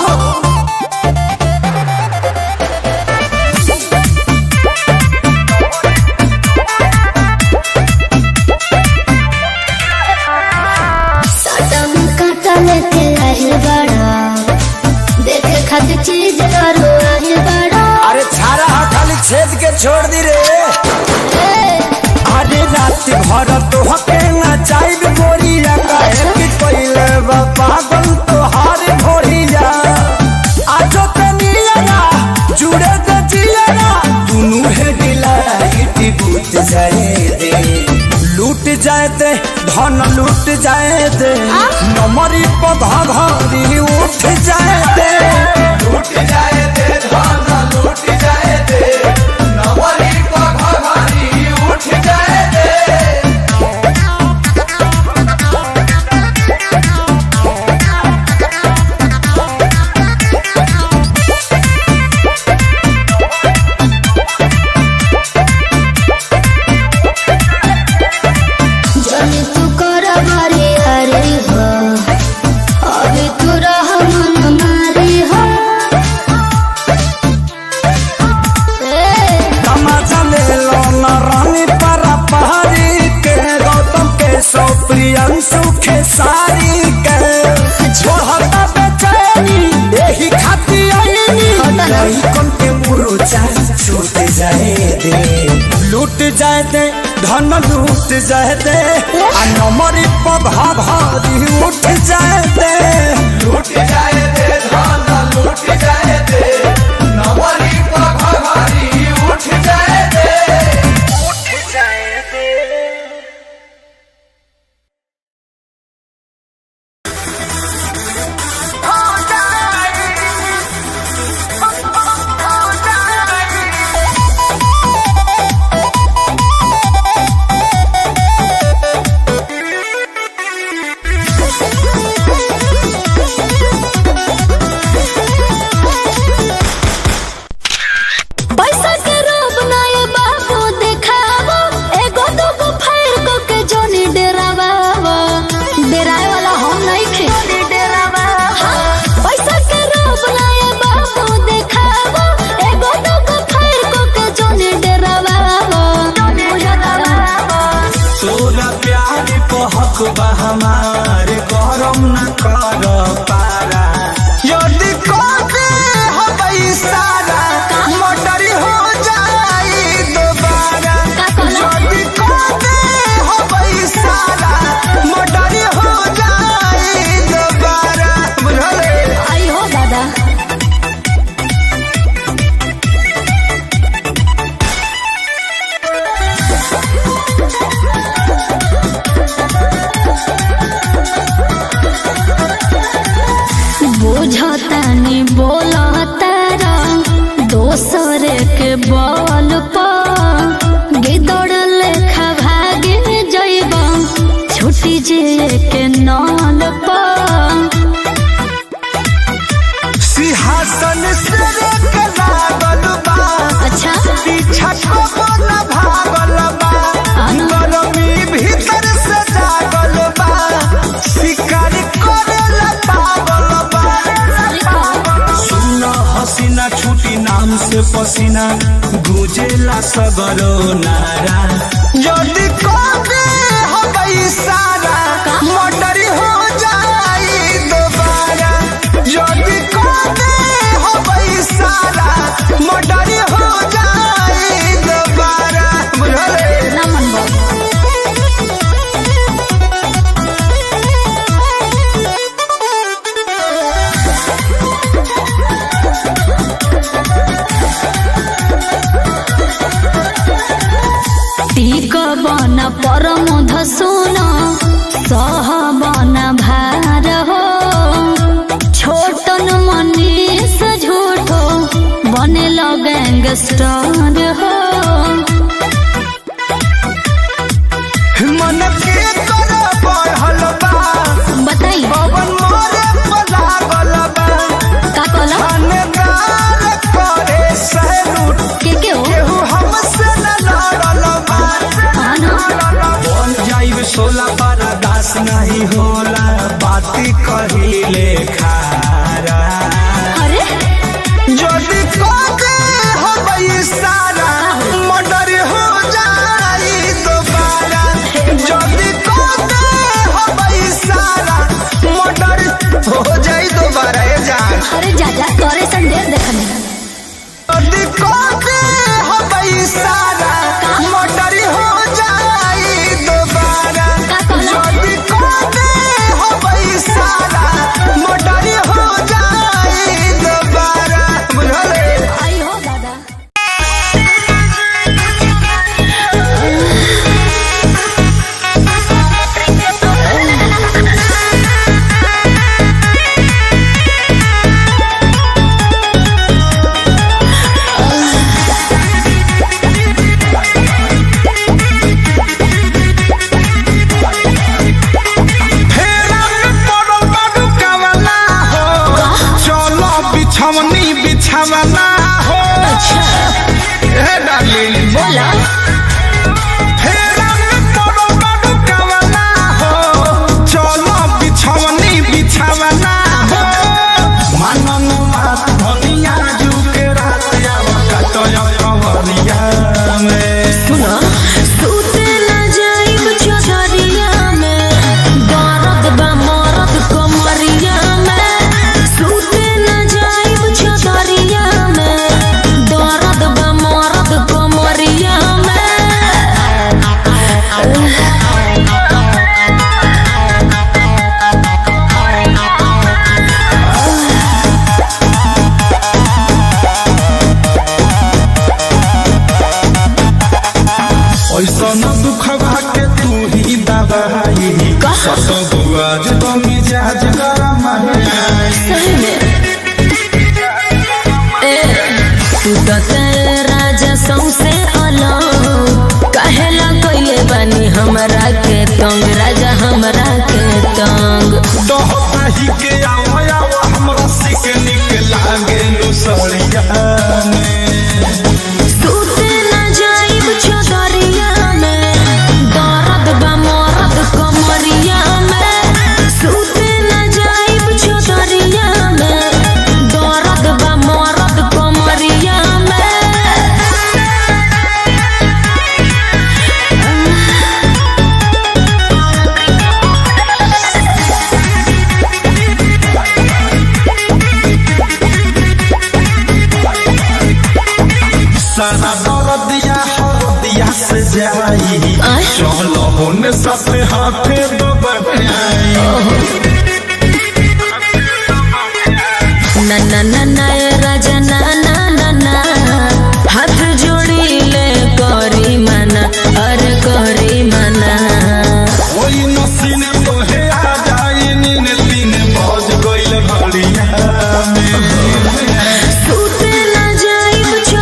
साटा में काटा लेके आहिल बड़ा देखे खातिर चीज करो आहिल बड़ा अरे छारा हा खाली छेद के छोड़ दी रे अरे रात भर तो हके ना चाहिए गोरिया काहे कि पहिले बा पागल तो हार भोरिया आजो ते नियरा जुड़े ते जियरा दुनु है दिला इटी बूट जाए दे लूट जाए दे धन लूट जाए दे नमरी पधा घरी उठ जाए दे लूट जाए दे धन लूट जाए दे नमरी पधा घरी उठ जाए दे जनी तू कर मारी हरी हो अभी तू रह मन मारी हो ए, तमाचा ले लो न रानी परा पहाड़ी के गौतम के सौ प्रियंशु के सारी के छोड़ता बेचैनी यही खाती आईनी नहीं कम के मुरुचा छूट जाए दे लूट जाए दे धन लूट जाए दे आ नमरी पधा भारी उठ जाए दे लूट जाए दे धन लूट जाए दे नमरी पधा भारी उठ जाए दे उठ जाए दे पैसा के रोब ना ये बाबू देखावो एगो दूगो फायर को के जोनी डेरावावो डेराए वाला हम नहीं खे हाँ, पैसा के रोब ना ये बाबू देखावो एगो दूगो फायर को के जोनी डेरावावो तोरा प्यार को हक बा हमारे गरम न कर पारा यदि कोते हम इशारा मोटर हो जाई दोबारा का कहला? यदि कोते हम इशारा मोटर हो जाई दोबारा बुझले आई हो दादा दोसरे के बल पर गिदड़ लेखा भागे जैब छुटी जे के नल पर सिंहासन से रेक लागल बा अच्छा पीछा कबो न भागल बा गरमी भीतर से जागल बा शिकार करेला पागल बा सुना हसीना छुटी नाम से पसीना गुजेला सगरो नारा यदि कबे हबई सारा मोटर हो जाई दोबारा यदि कबे हबई सारा मोटर हो जाई दोबारा बुझले ना मन बाबू टीक बन परम धसुन सह बन भार हो छोटन मनीष झूठो बने गैंगस्टर हो मन के कर बढ़ल बा बताई पवन मोरे पलागल बा का कहला थानेदार करे सैलूट के के हो केहू हमसे न लड़ल बा हाँ ना बन जाइब सोला बड़ा दास नहीं होला बाती कहिले खारा अरे যদি কবে হবে সারা মর্ডার হো যাই দোবারা যদি কবে হবে সারা মর্ডার হো যাই দোবারা এ জান अरे जा जा तोरे संदेश देखने যদি কবে হবে সারা মর্ডার হো যাই দোবারা का कहला যদি কবে হবে সারা মর্ডার হো যাই দোবারা বুঝলে आई हो दादा फेरा में पड़ल बाडू कावला हो चलो बिछवनी बिछवना हो हे डार्लिंग बोला फेरा में पड़ल बाडू कावला हो चलो बिछवनी बिछवना हो मनन बात धनिया जुके रात आवा कतय कवरिया में सुना सूते ना जाइब चौधरिया में दर्द बा मरद कमरिया में सूते ना जाइब चौधरिया में दर्द बा मरद कमरिया में ऐसा न दुखवा के तू ही दबाई सत बुआज तो मिजाज गरम है सही में ए तू तो तेरे राजा सौसे अलग कहेला कइले बानी हमरा के तंग राजा हमरा के तंग दोहताही के आवा आवा हमरा सिक निक लागे नु सड़िया में सूते ना जाइब चौधरिया में दर्द बा मरद कमरिया में सूते ना जाइब चौधरिया में दर्द बा मरद कमरिया में सारा दर्दिया हरदिया से जाई आय। चलो होने सबसे हाथे दबाई ना ना ना ना ए राजा ना ना ना ना हाथ जोड़ी ले करी मना अरे करी मना ओई नसीने तोहे आ जाई नीन तीन बज गइल घड़िया में सूते ना जाइब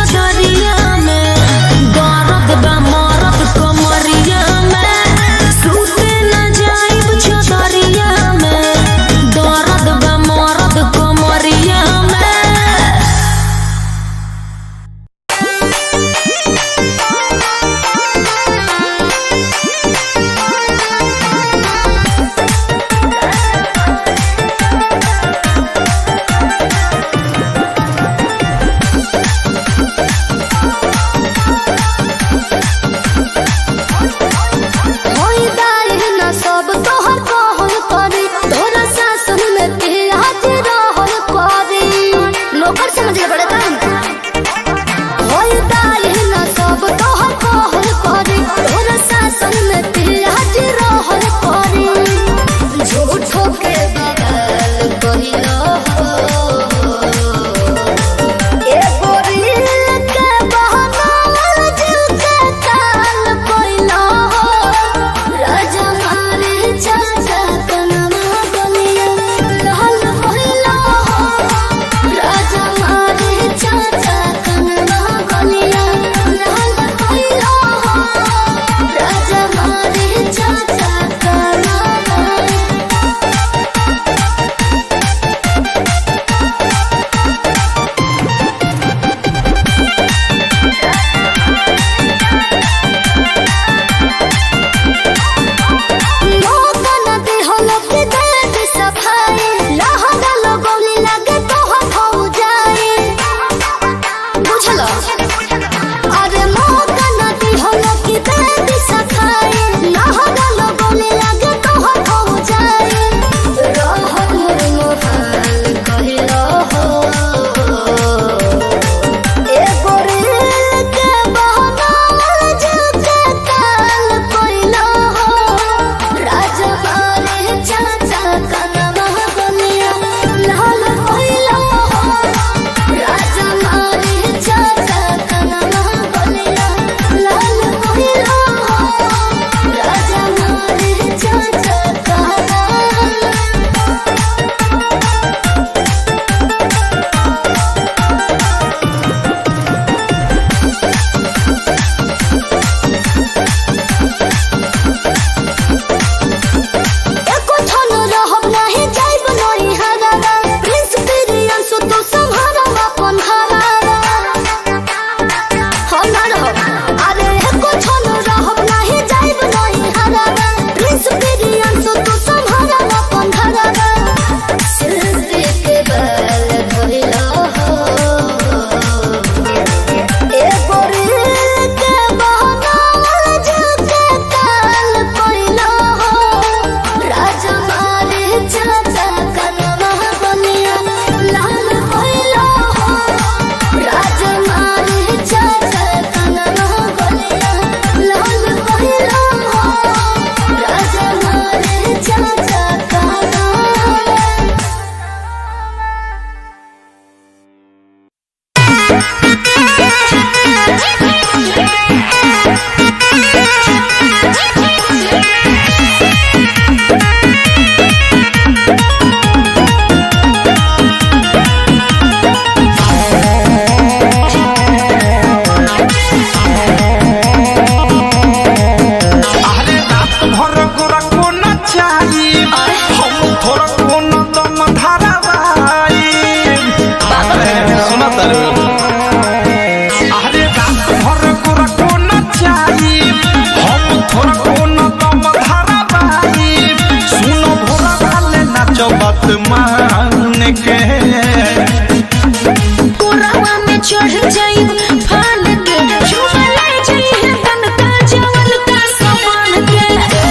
चढ़ जाई फान के झूमा ले जाई है तनका जवन का सामान के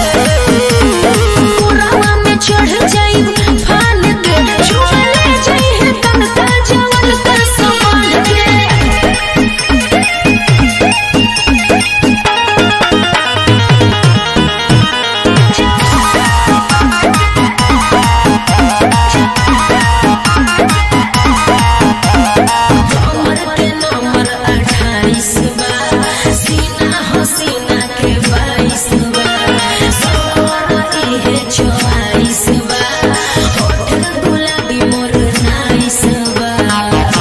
कोरावा में चढ़ जाई फान के झूमा ले जाई है तनका जवन का सामान के कमर के नंबर अट्ठाईस बा सीना हो सीना के बाईस बा सौर इहे चौवालीस बा होठ गुलाबी मोर नाइस बा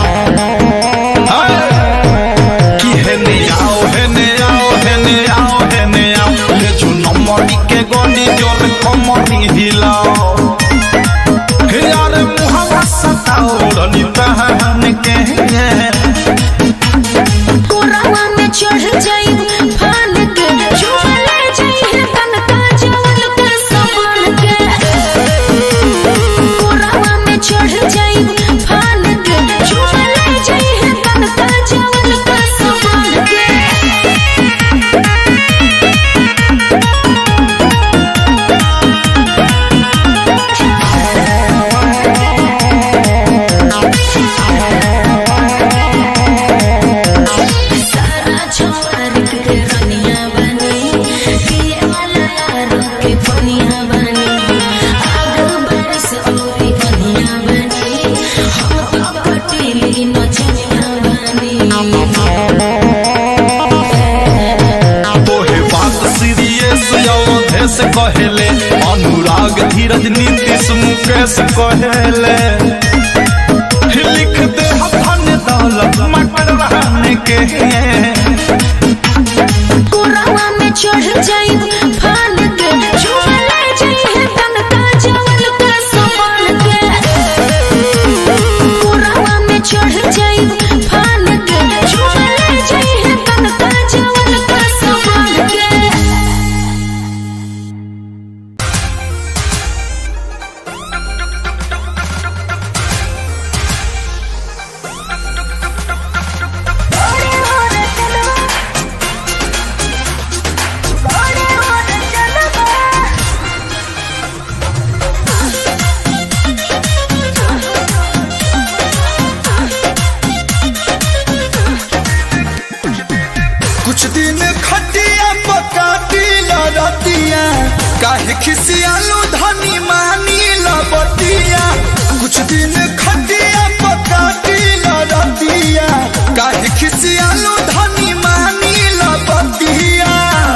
कि हेने आओ हेने आओ हेने आओ हेने आओ ले चुनो मरी के गोली जोर कमरी हिलाओ हे यार मुहवा सताओ रनी तहन के कोरावा में चढ़ जाई फान के झूमा ले जाई है तनका जवन का सामान के कोरावा में चढ़ जाई फान के झूमा ले जाई है तनका जवन का सामान के सारा छोर के रनिया बनी पिए वाला यारो के पनिया बनी आग बारिश औरी कनिया बनी हम तो कटीली नचनिया बनी तोहे बात सीरियस अवधेश कहेले अनुराग धीरज नीतीश मुकेश कहेले लिख दे धन दौलत मटर रहने के कोरावा में चढ़ जाई फान के झूमा ले जाई है तनका जवन का सामान के कोरावा में चढ़ जाई फान के झूमा ले जाई है तनका जवन का सामान के कुछ दिन खटिया पकाटी लड़तिया काहे खिसियालू धनी मानी लबतिया कुछ दिन खटिया पकाटी लड़तिया काहे खिसियालू धनी मानी लबतिया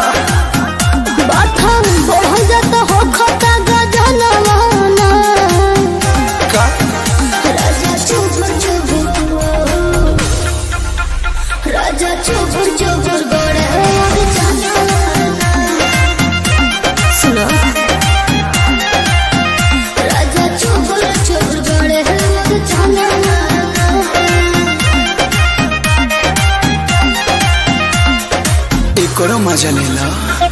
बाथम बढ़ जात हो खता गजनवाना का राजा चुबुर चुबुर राजा चुबुर चुबुर गोड़े और जानवाना सुनो राजा चुबुर चुबुर गोड़े और जानवाना एकरो मजा लेला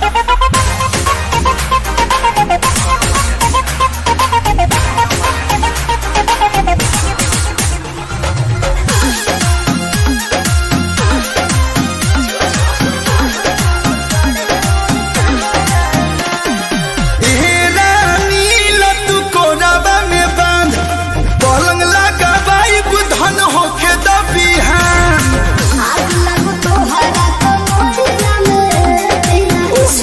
ए रानी लतू कोराबा में बांध पलंग लगाबाई बुधन होके दबिहान आग लगो तोहरा तो मोरिया में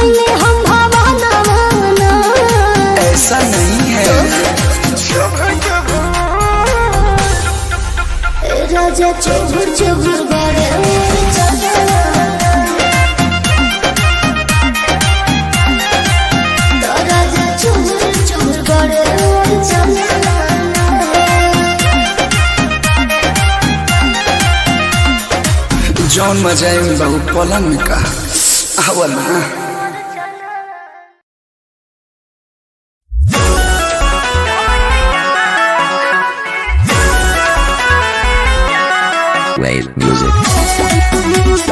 कैले हम भावना भावना ऐसा नहीं है राजा चुभुर चुभुर गरे राजा चुभुर चुभुर गरे जौन मजा है बहु पलंग में का आवा ना Wave music.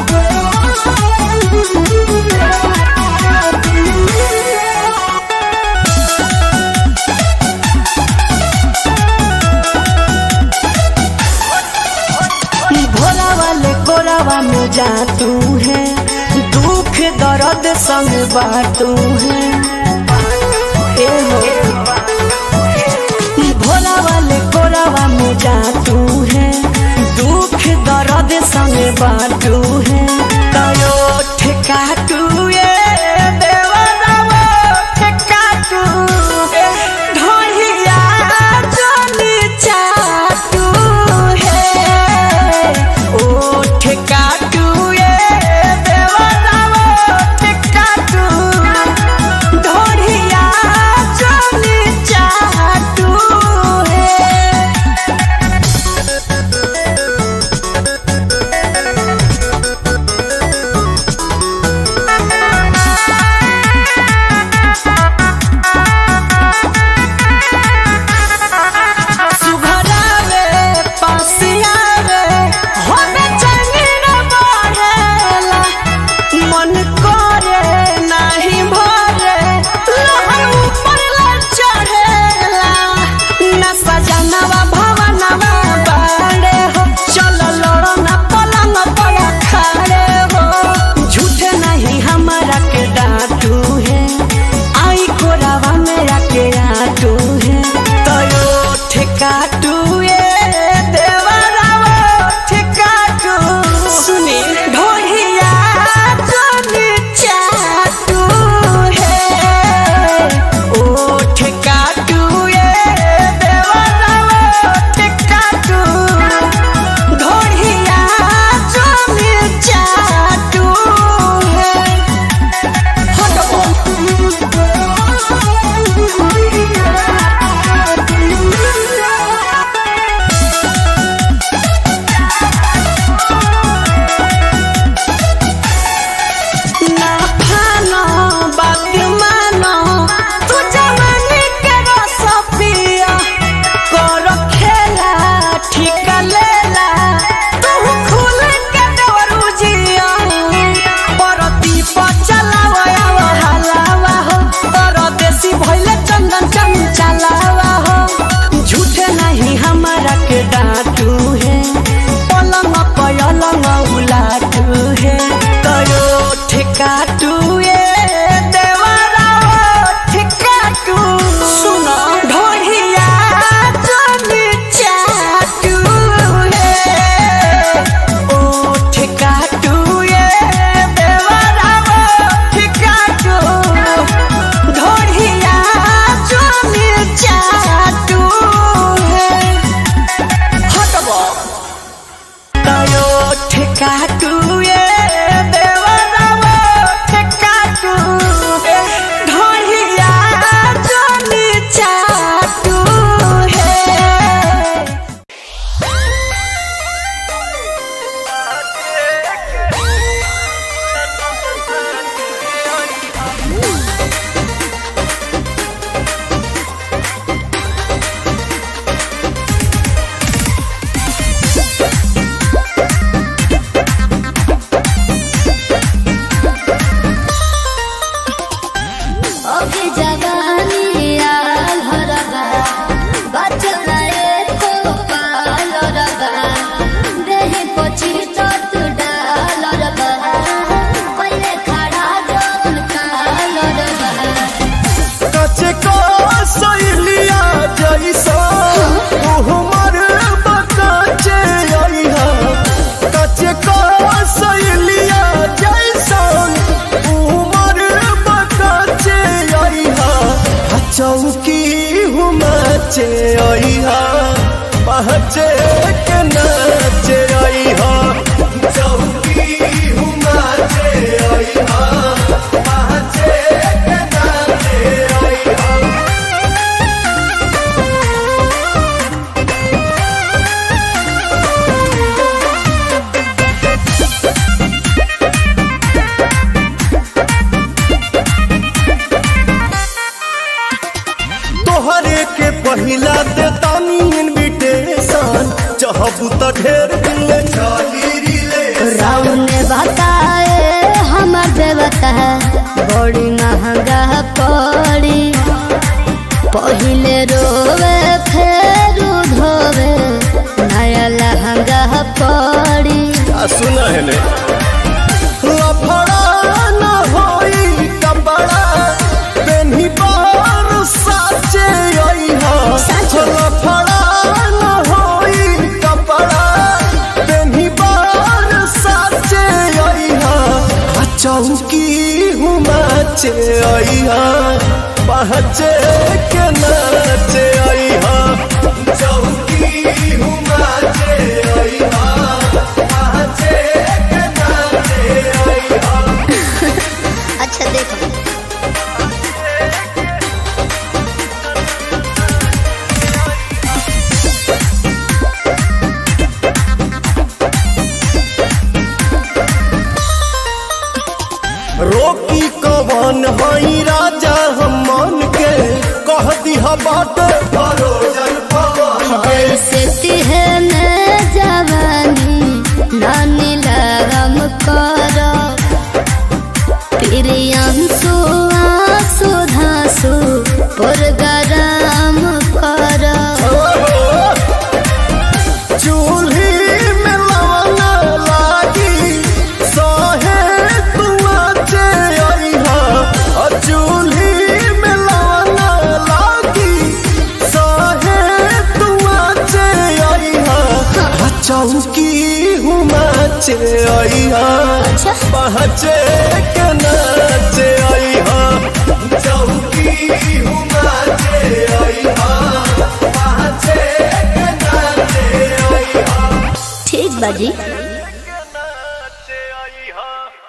भोला वाले कोरावा में जा तू है दुख दर्द संग बाटू है ए हो भोला वाले कोरावा में जा तू है दुख दर्द संग बाटू है कयो ठेका तू ये देवरावा ठेका तू ढोलिया चली चाटू है ओ ठेका तू ये देवरावा ठेका तू ढोलिया चली चाटू है नाचे आई हा पहचे के नाचे आई हा चौकी हूँ नाचे आई हा पहचे के नाचे आई हा तोहरे के पहिला दे तानी इनविटेशन चाहबू त ढेर दिन ले चली रिले राम ने बताए हमर देवता बड़ी महंगा पड़ी पहिले रोवे फेर धोवे नया लहंगा पड़ी आ सुना है ने लफड़ा न होई कपड़ा पेन्ही बार साचे आई हा लफड़ा न होई कपड़ा पेन्ही बार साचे आई हा आ चौकी हूँ नाचे आई हा पहचे के नाचे आई हा चौकी हूँ नाचे आई हा पहचे के नाचे आई हा अच्छा देखो रोकी कवन हई राजा हम मन के कह दिहा बाट भरोजन पवन ऐसे तिहे में जवानी नानी लगम करो प्रियंसु आंसू धांसु पुरगराम करो चूल्ही में लवना लागी सहे तुआ चे आई हा आ चूल्ही में लवना लागी सहे तुआ चे आई हा आ चौकी हूँ नाचे आई हा पहचे के नाचे आई हा चौकी हूँ नाचे आई हा पहचे के नाचे आई हा ठीक बाजी नाचे आई हा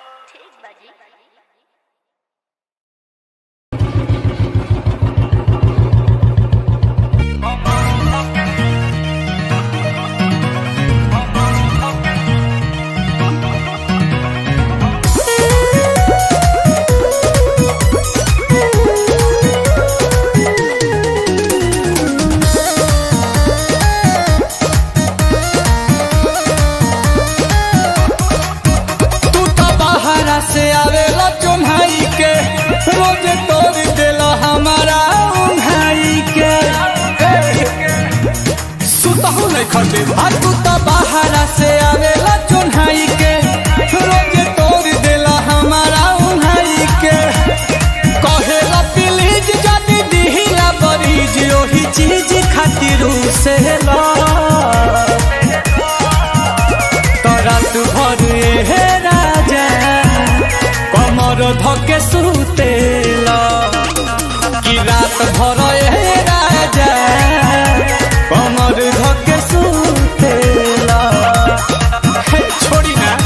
तू तो बाहरा से आवेला चुन्हाई के रोज तोड़ देला हमारा उन्हाई के सुतहु नहीं खटे आ तू तो बाहरा से आवेला चुन्हाई के रोज तोड़ देला हमारा उन्हाई के कहेला प्लीज जदी दिहिला बरीज ओही चीज खातिर से ला तरात भर हे राजा कमर धके सुतेला कि रात भर हे राजा कमर धके सुतेला हे, छोड़ी ना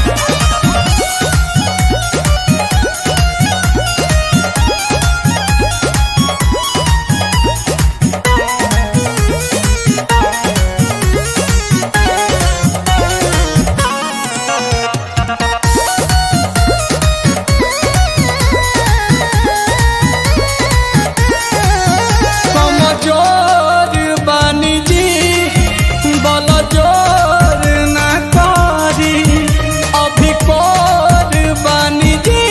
कमजोर बानी जी बल जोर ना करी अभी कोर बानी जी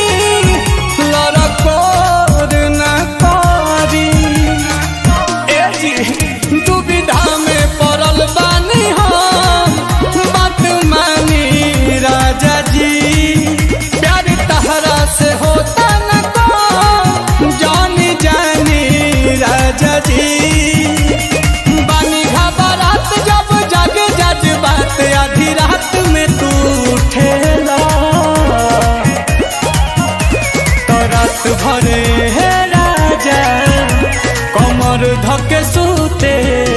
लड़कोर ना करी ए जी दुविधा में पड़ल बानी हम बात मानी राजा जी प्यार तहरा से होता न को जानी जानी राजा जी बानी घबरात जब जग जज बात आधी रात में तू उठेला तो रात भरे हे राजा कमर धके सुते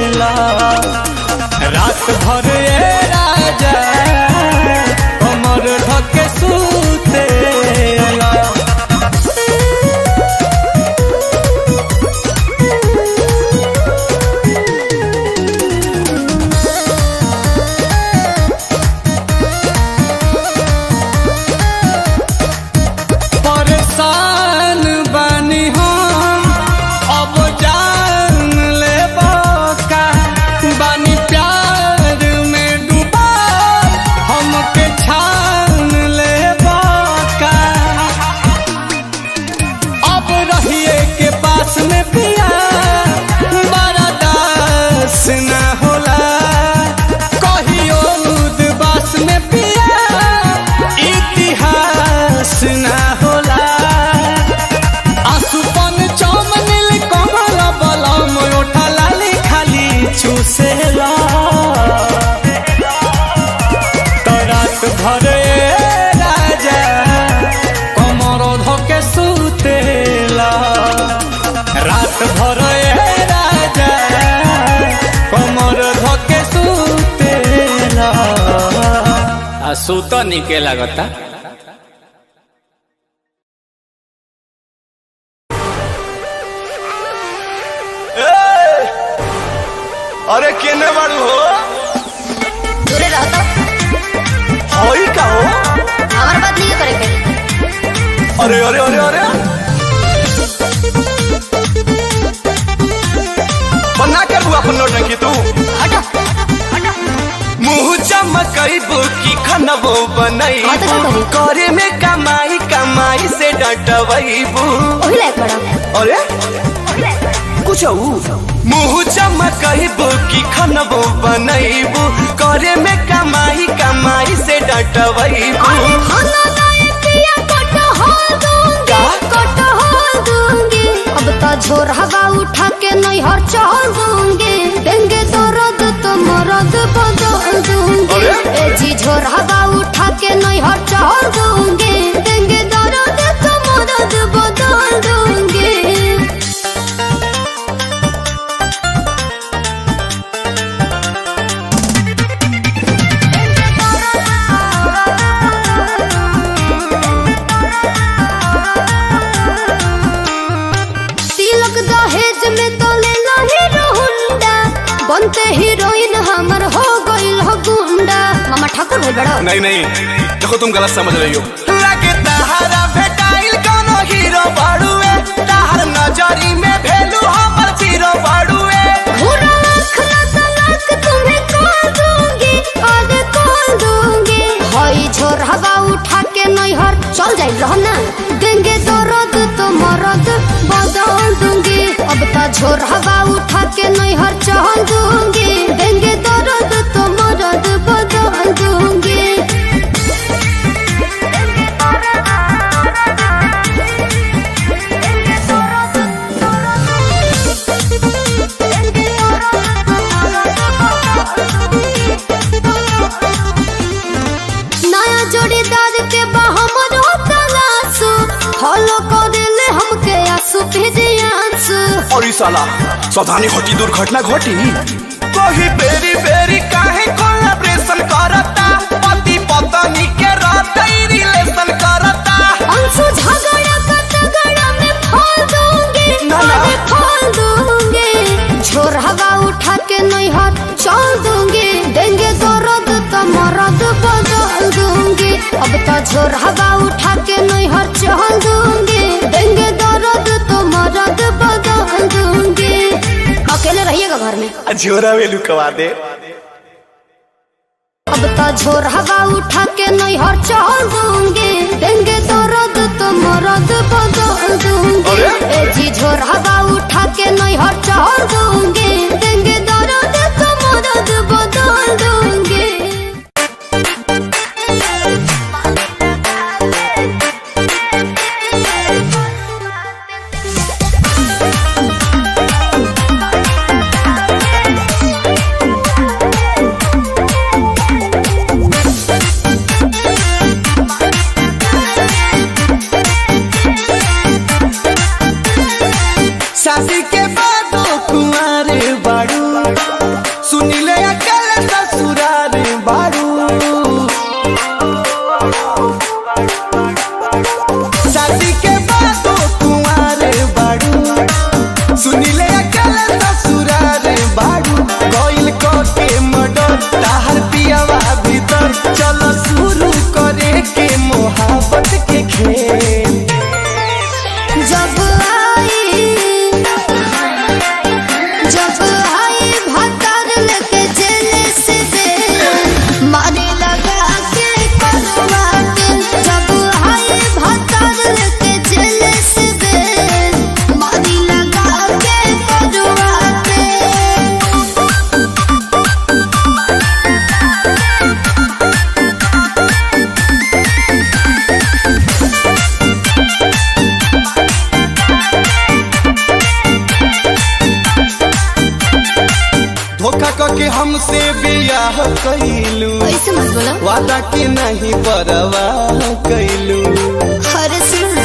रहिए के पास में पिया बड़ा दास ना होला कहियो उदबास में पिया इतिहास ना होला आसुपन चमनिल कमल बलम ओठा लाली खाली चूसेला तो रात भर ए राजा कमर धके सुतेला रात भर ए राजा कमर धके सुतेला आ सूत निके लागता अरे केने बाड़ू हो दूरे रहो तो होई का हो हमारे बात नहीं करे के अरे अरे अरे अरे बना कर हुआ अपन नौटंकी तू हटो हटो मुंह चमकईबू की खनबो बनईबू हाँ तो का करी? करे में कमाई कमाई से डटवईबू वही लायक बड़ा अरे कुछ मुंह चमकईबू की खनबो बनईबू करे में कमाई कमाई से डटवईबू अरे खाना लाए पिया कटहल दूंगी का? कटहल दूंगी अब तो झोर हवा उठा के नैहर चल दूंगी देंगे तो रद तो मरद बदल दूंगी अरे? ए जी झोर हवा उठा के नैहर चल दूंगी देंगे तो रद तो मरद बदल दूंगी तिलक दहेज में तो ले लो हीरो हुंडा बनते हीरोइन हमर हो गइल हो गुंडा मामा ठाकुर भइल बड़ा नहीं नहीं देखो तुम गलत समझ रही हो लगे तहारा भेटाइल कोनो हीरो बाड़ुए तहार नजरी में भेलू हमर जीरो बाड़ुए भूरा आँख ना तलाक तुम्हें कॉल दूंगी आगे कॉल दूंगी हई झोर हवा उठा के नैहर चल जाइल रहो ना देंगे तो रद तो मरद बदल दूंगी अब तो झोर हवा उठा के नैहर चल दूंगी देंगे तो रद तो मरद बदल दूंगी नया जोड़ीदार के बहमर तलाशु फॉलो कर दिले हमके आंसू भेजे आंसू और ई साला सावधानी घटी दुर्घटना घटी कही बेरी बेरी काहे कोलैबोरेशन करता पति पत्नी के रहते रिलेशन करता अंशु झगड़ा का तगड़ा में फाल दूंगी ना, ना। अरे फाल दूंगी झोर हवा उठा के नैहर चल दूंगी देंगे तो रद तो मरद बदल दूंगी अब तो झोर हवा उठा के नैहर चल दूंगी देंगे तो रद तो मरद बदल दूंगी अकेले रहिएगा घर में झोरा वेलू कवा दे अब तो झोर हवा उठा के नैहर चल दूंगी देंगे तो रद तो मरद बदल दूंगी अरे? ए जी झोर हवा उठा के नैहर चल दूंगी देंगे तो रद तो मरद बदल दूंगी शादी के बाद कुंवारे बाड़ू सुनिले अकल ससुरार बाड़ू शादी के बाद कुंवारे बाड़ू सुनिले अकल ससुरार बाड़ू गइल क के मडर ताहर पियावा भीतर चल शुरू करे के मोहब्बत के खेल जब आई जब आई भतर लेके जेल से बेल मारे लगा के करवाट जब आई भतर लेके जेल से बेल के नहीं परवा कैलू हर सुन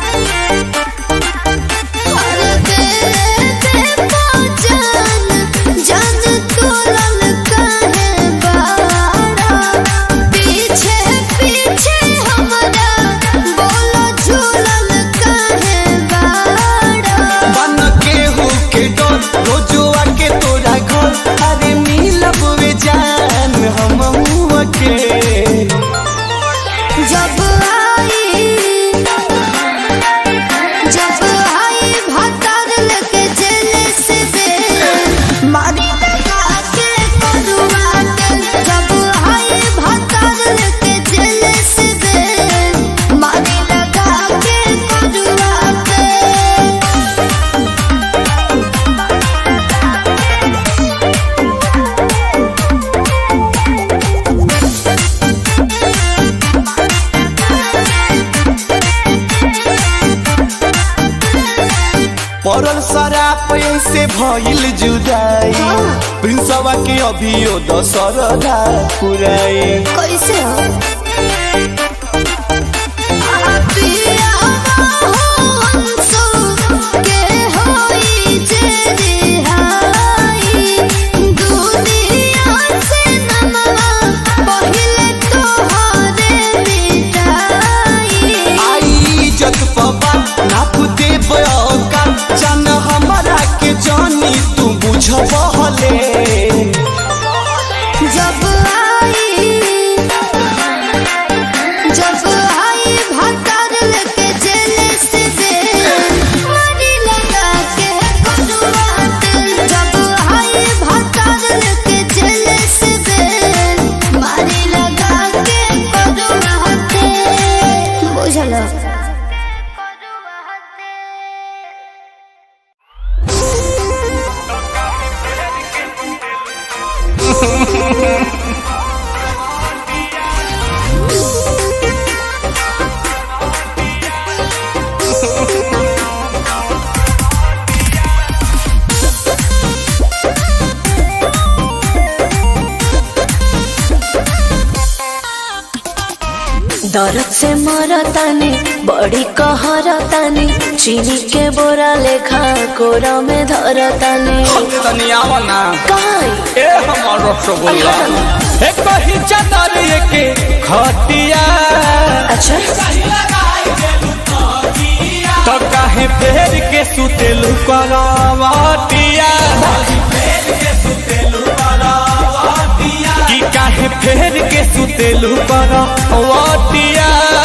हर दे दे पहचान जान तोलन काहे बाड़ा पीछे पीछे हमरा बोलो झूलन काहे बाड़ा बन के हो के डर रोजुआ के तोरा घर अरे मिलब वे जान हम के जब आई जब आई भतर लेके जेल से दे मारी लगा के करुआ के जब आई भतर लेके जेल से दे मारी लगा के करुआ के पड़ल शराब से भइल जुदाई प्रिंसवा के अभियो दशरदा पुराई कैसे हो पिया हो अंसु के होई जे रिहाई दुनिया से नमवा पहिले तोहरे मिटाई आई इज्जत पबा नाप दे बयोका जान हमारा के जानी तू बुझबहले जब आई जब आई भतर लेके जेल से दे मारी लगा के करुआत जब आई भतर लेके जेल से दे मारी लगा के करुआत बुझलो दर्द से मरतानी बड़ी कहरतानी चीनी के बोरा लेखा कोरा में धरतानी तनी आवा ना काई ए हमर रसगुल्ला एक ही चादर के खटिया अच्छा तो काहे फेर के सुतेलू करवटिया कि काहे फेर के सुतेलू करवटिया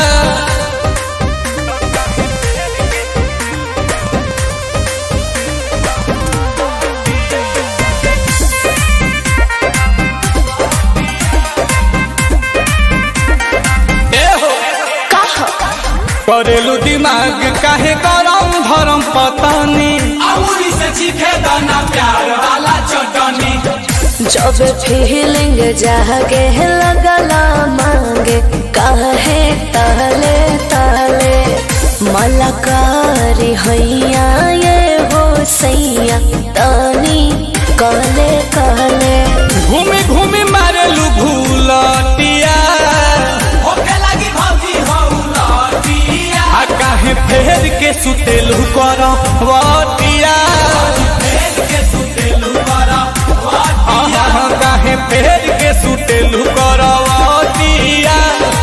ए हो करेलू दिमाग काहे गरम धरम पतानी अमूरी से चीखे दाना प्यार वाला चटनी जब फीलिंग जागे लगला मांगे काहे ताले ताले मलकारी हैया ये हो सैया तानी कहले कहले घूमी घूमी मारेलू भूलटिया होके लगी भौजी हौ लटिया आ काहे फेर के सुतेलू करवटिया के सुतेलू बड़ा आहा काहे फेर के सुतेलू करवटिया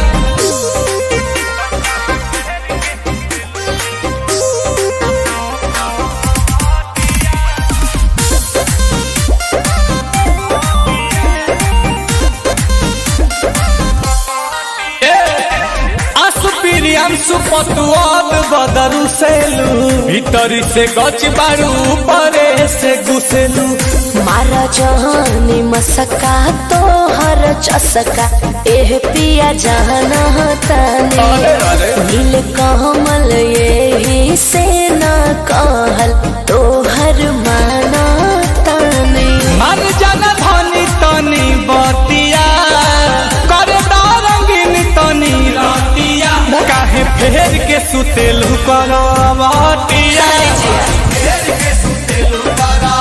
आसुपिरियांसु पतुआब बदरू सेलू भीतरी से गच बारू परे से घुसेलू मारा जहानी मसका तो हर चसका एह पिया जाना ताने नील कमल यही से ना कहल तो हर माना ताने मन जन धनी तनी बतिया करे रंगीन तनी रतिया काहे फेर के सुतेलू करवटिया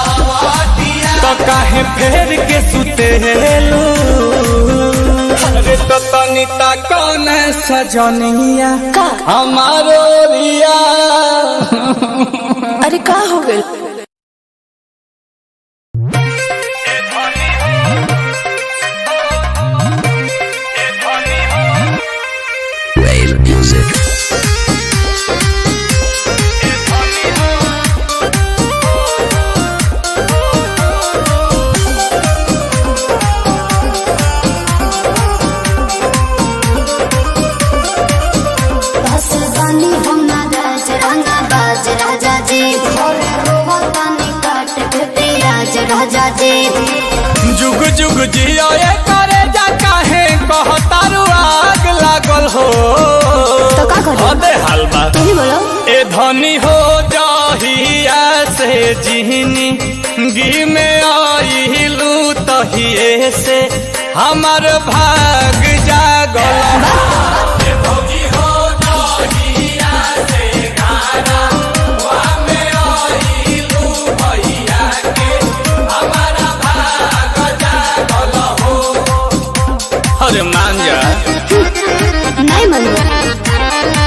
तो काहे फेर के सुतेलू अरे तो तनिता कौन सजनिया का हमारो रिया अरे का हो गइल Wave music. बस बानी हम ना राज रंगा बाज राजा जी भोरे रोवतानी काट के पियाज राजा जी जुग जुग जियो ये करे जा काहे कहतारू आग लागल हो तो का करी? अबे हलवा तू ही बोलो ए धनी हो जाहिया से जिहनी गी में आइलू तहिए से हमर भाग जागल ए भौजी हो जाहिया से गाना वा में आइलू भैया के हमारा भाग जागल हो अरे मान जा नहीं मनु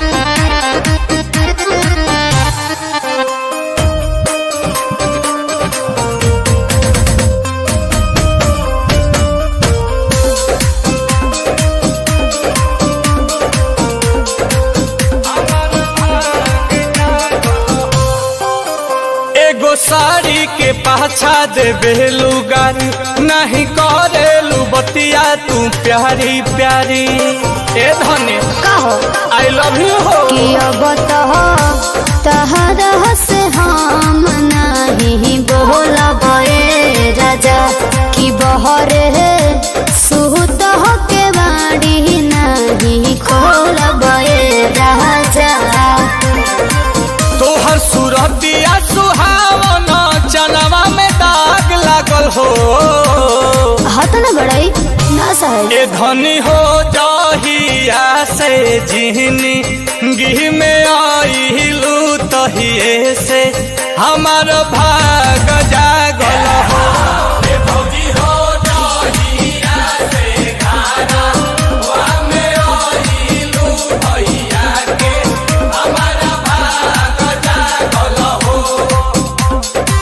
एगो साड़ी के पाछा दे बेलू गारी नहीं करेलू बतिया तू प्यारी प्यारी ए धनी का हो आई लव यू हो कि अब तो तहरा से हम नहीं बोलब ए राजा कि बहरे सुत के बाड़ी नहीं खोलब ए राजा तोहर सूरतिया सुहावन चनवा में दाग लागल हो हाथ न बड़ाई ना सहज ए धनी हो जाहिया से जिहनी गिह में आइलू तहिए से हमार भाग जागल हो ए भौजी हो जाहिया से गाना वा में आइलू भैया के हमारा भाग जागल हो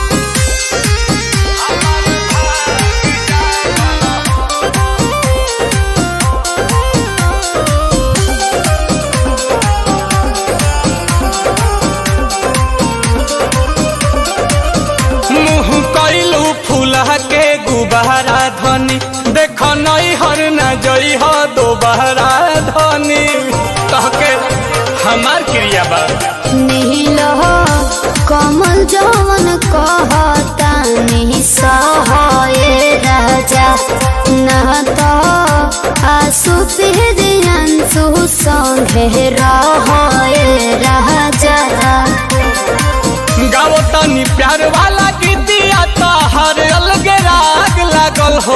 मुँह कैलू फूला के गुबारा धनी देख नई हर न जई हो दोबारा धनी कहके हमार क्रिया बा नील हो कमल जवन कहता नहीं सहे राजा न तो आसु अंशु संगे रहे राजा गाओ तनी प्यार वाला गीतिया तो हर अलग राग लागल हो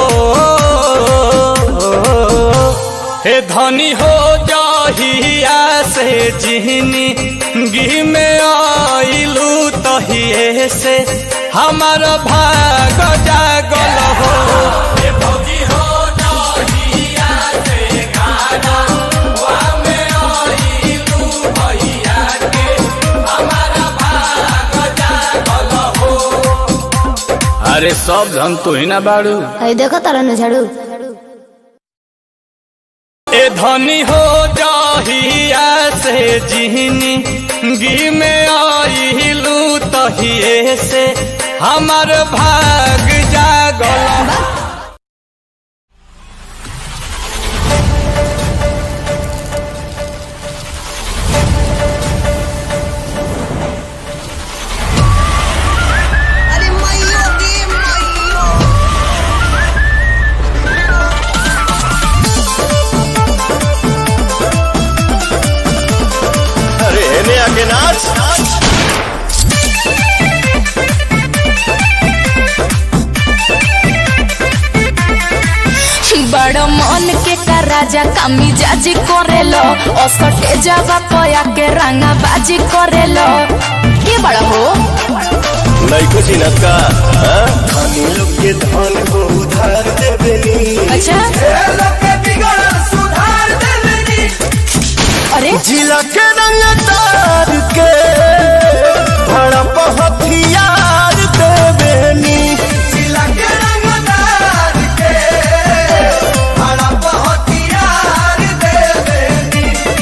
हे धनी हो जाहिया से जिहनी गी में आइलू तहिए से हमार भाग जागल हो हे भौजी हो जाहिया से गाना वा में आइलू भैया के हमारा भाग जागल हो अरे सब धन तू ही ना बाड़ू है देखो तारा न झाड़ू ए धनी हो जाहिया से जिहनी गी में आइलू तहिए से हमार भाग जागल अरे मैयो गे मैयो अरे हेने आके नाच बड़ मन के का राजा कामी जाजी करेलो असटे जावा पया के रंगा बाजी करेलो के बड़ा हो लइको चिनत का हाँ? धनी लोग के धन को उधार देबेनी अच्छा ए लोग के बिगड़ल सुन अरे जिला के रंगदार के भड़प हथियार देवेनी जिला के रंगदार के हड़प हथियार देवेनी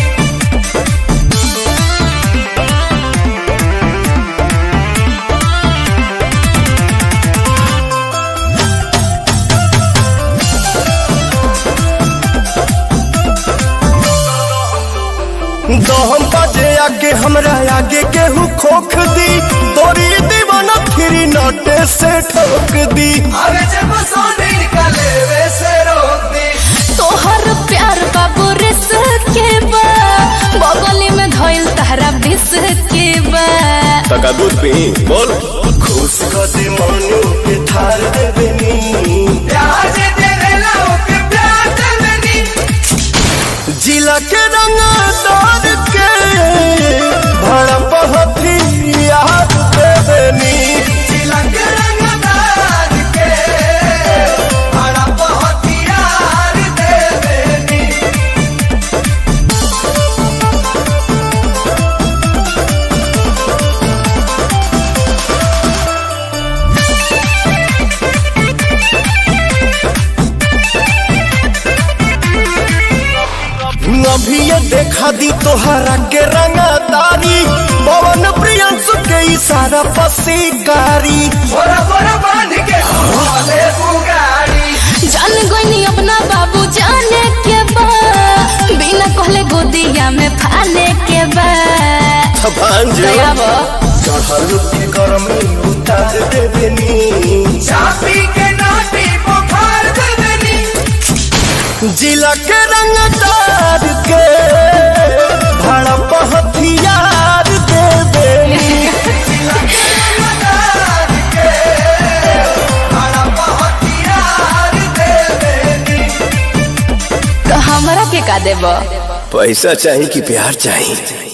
दहम बाजे आगे हमरा आगे केहू खोख दी तोरी दीवाना फिरी नोटे से ठोक दी अरे जब सोने निकले वैसे रोक दी तोहर प्यार बाबू रिस के बा बगली में धइल तहरा बिस के बा तका दूध पी बोल खुश कर दे मनु के थार देवेनी प्यार जे तेरे लाओ के प्यार देवेनी जिला के रंगदार के भड़प हथियार देवेनी जिला के रंगदार के हड़प हथियार देवेनी अभी ये देखा दी तोहरा के रंगदारी पवन प्रियंसु के इशारा पसीकारी बोरा बोरा बांध के भोले बुगाड़ी जान गईनी अपना बाबू जाने के बा बिना कहले गोदिया में फाने के बा भांज दया बा चढ़ल के गर्मी उतार देवेनी चापी के नाटी बुखार देवेनी जिला के रंगदार के भड़प हथियार देवेनी रंगदार के हड़प हथियार देवेनी तो हमरा के का देबा पैसा चाहिए कि प्यार चाहिए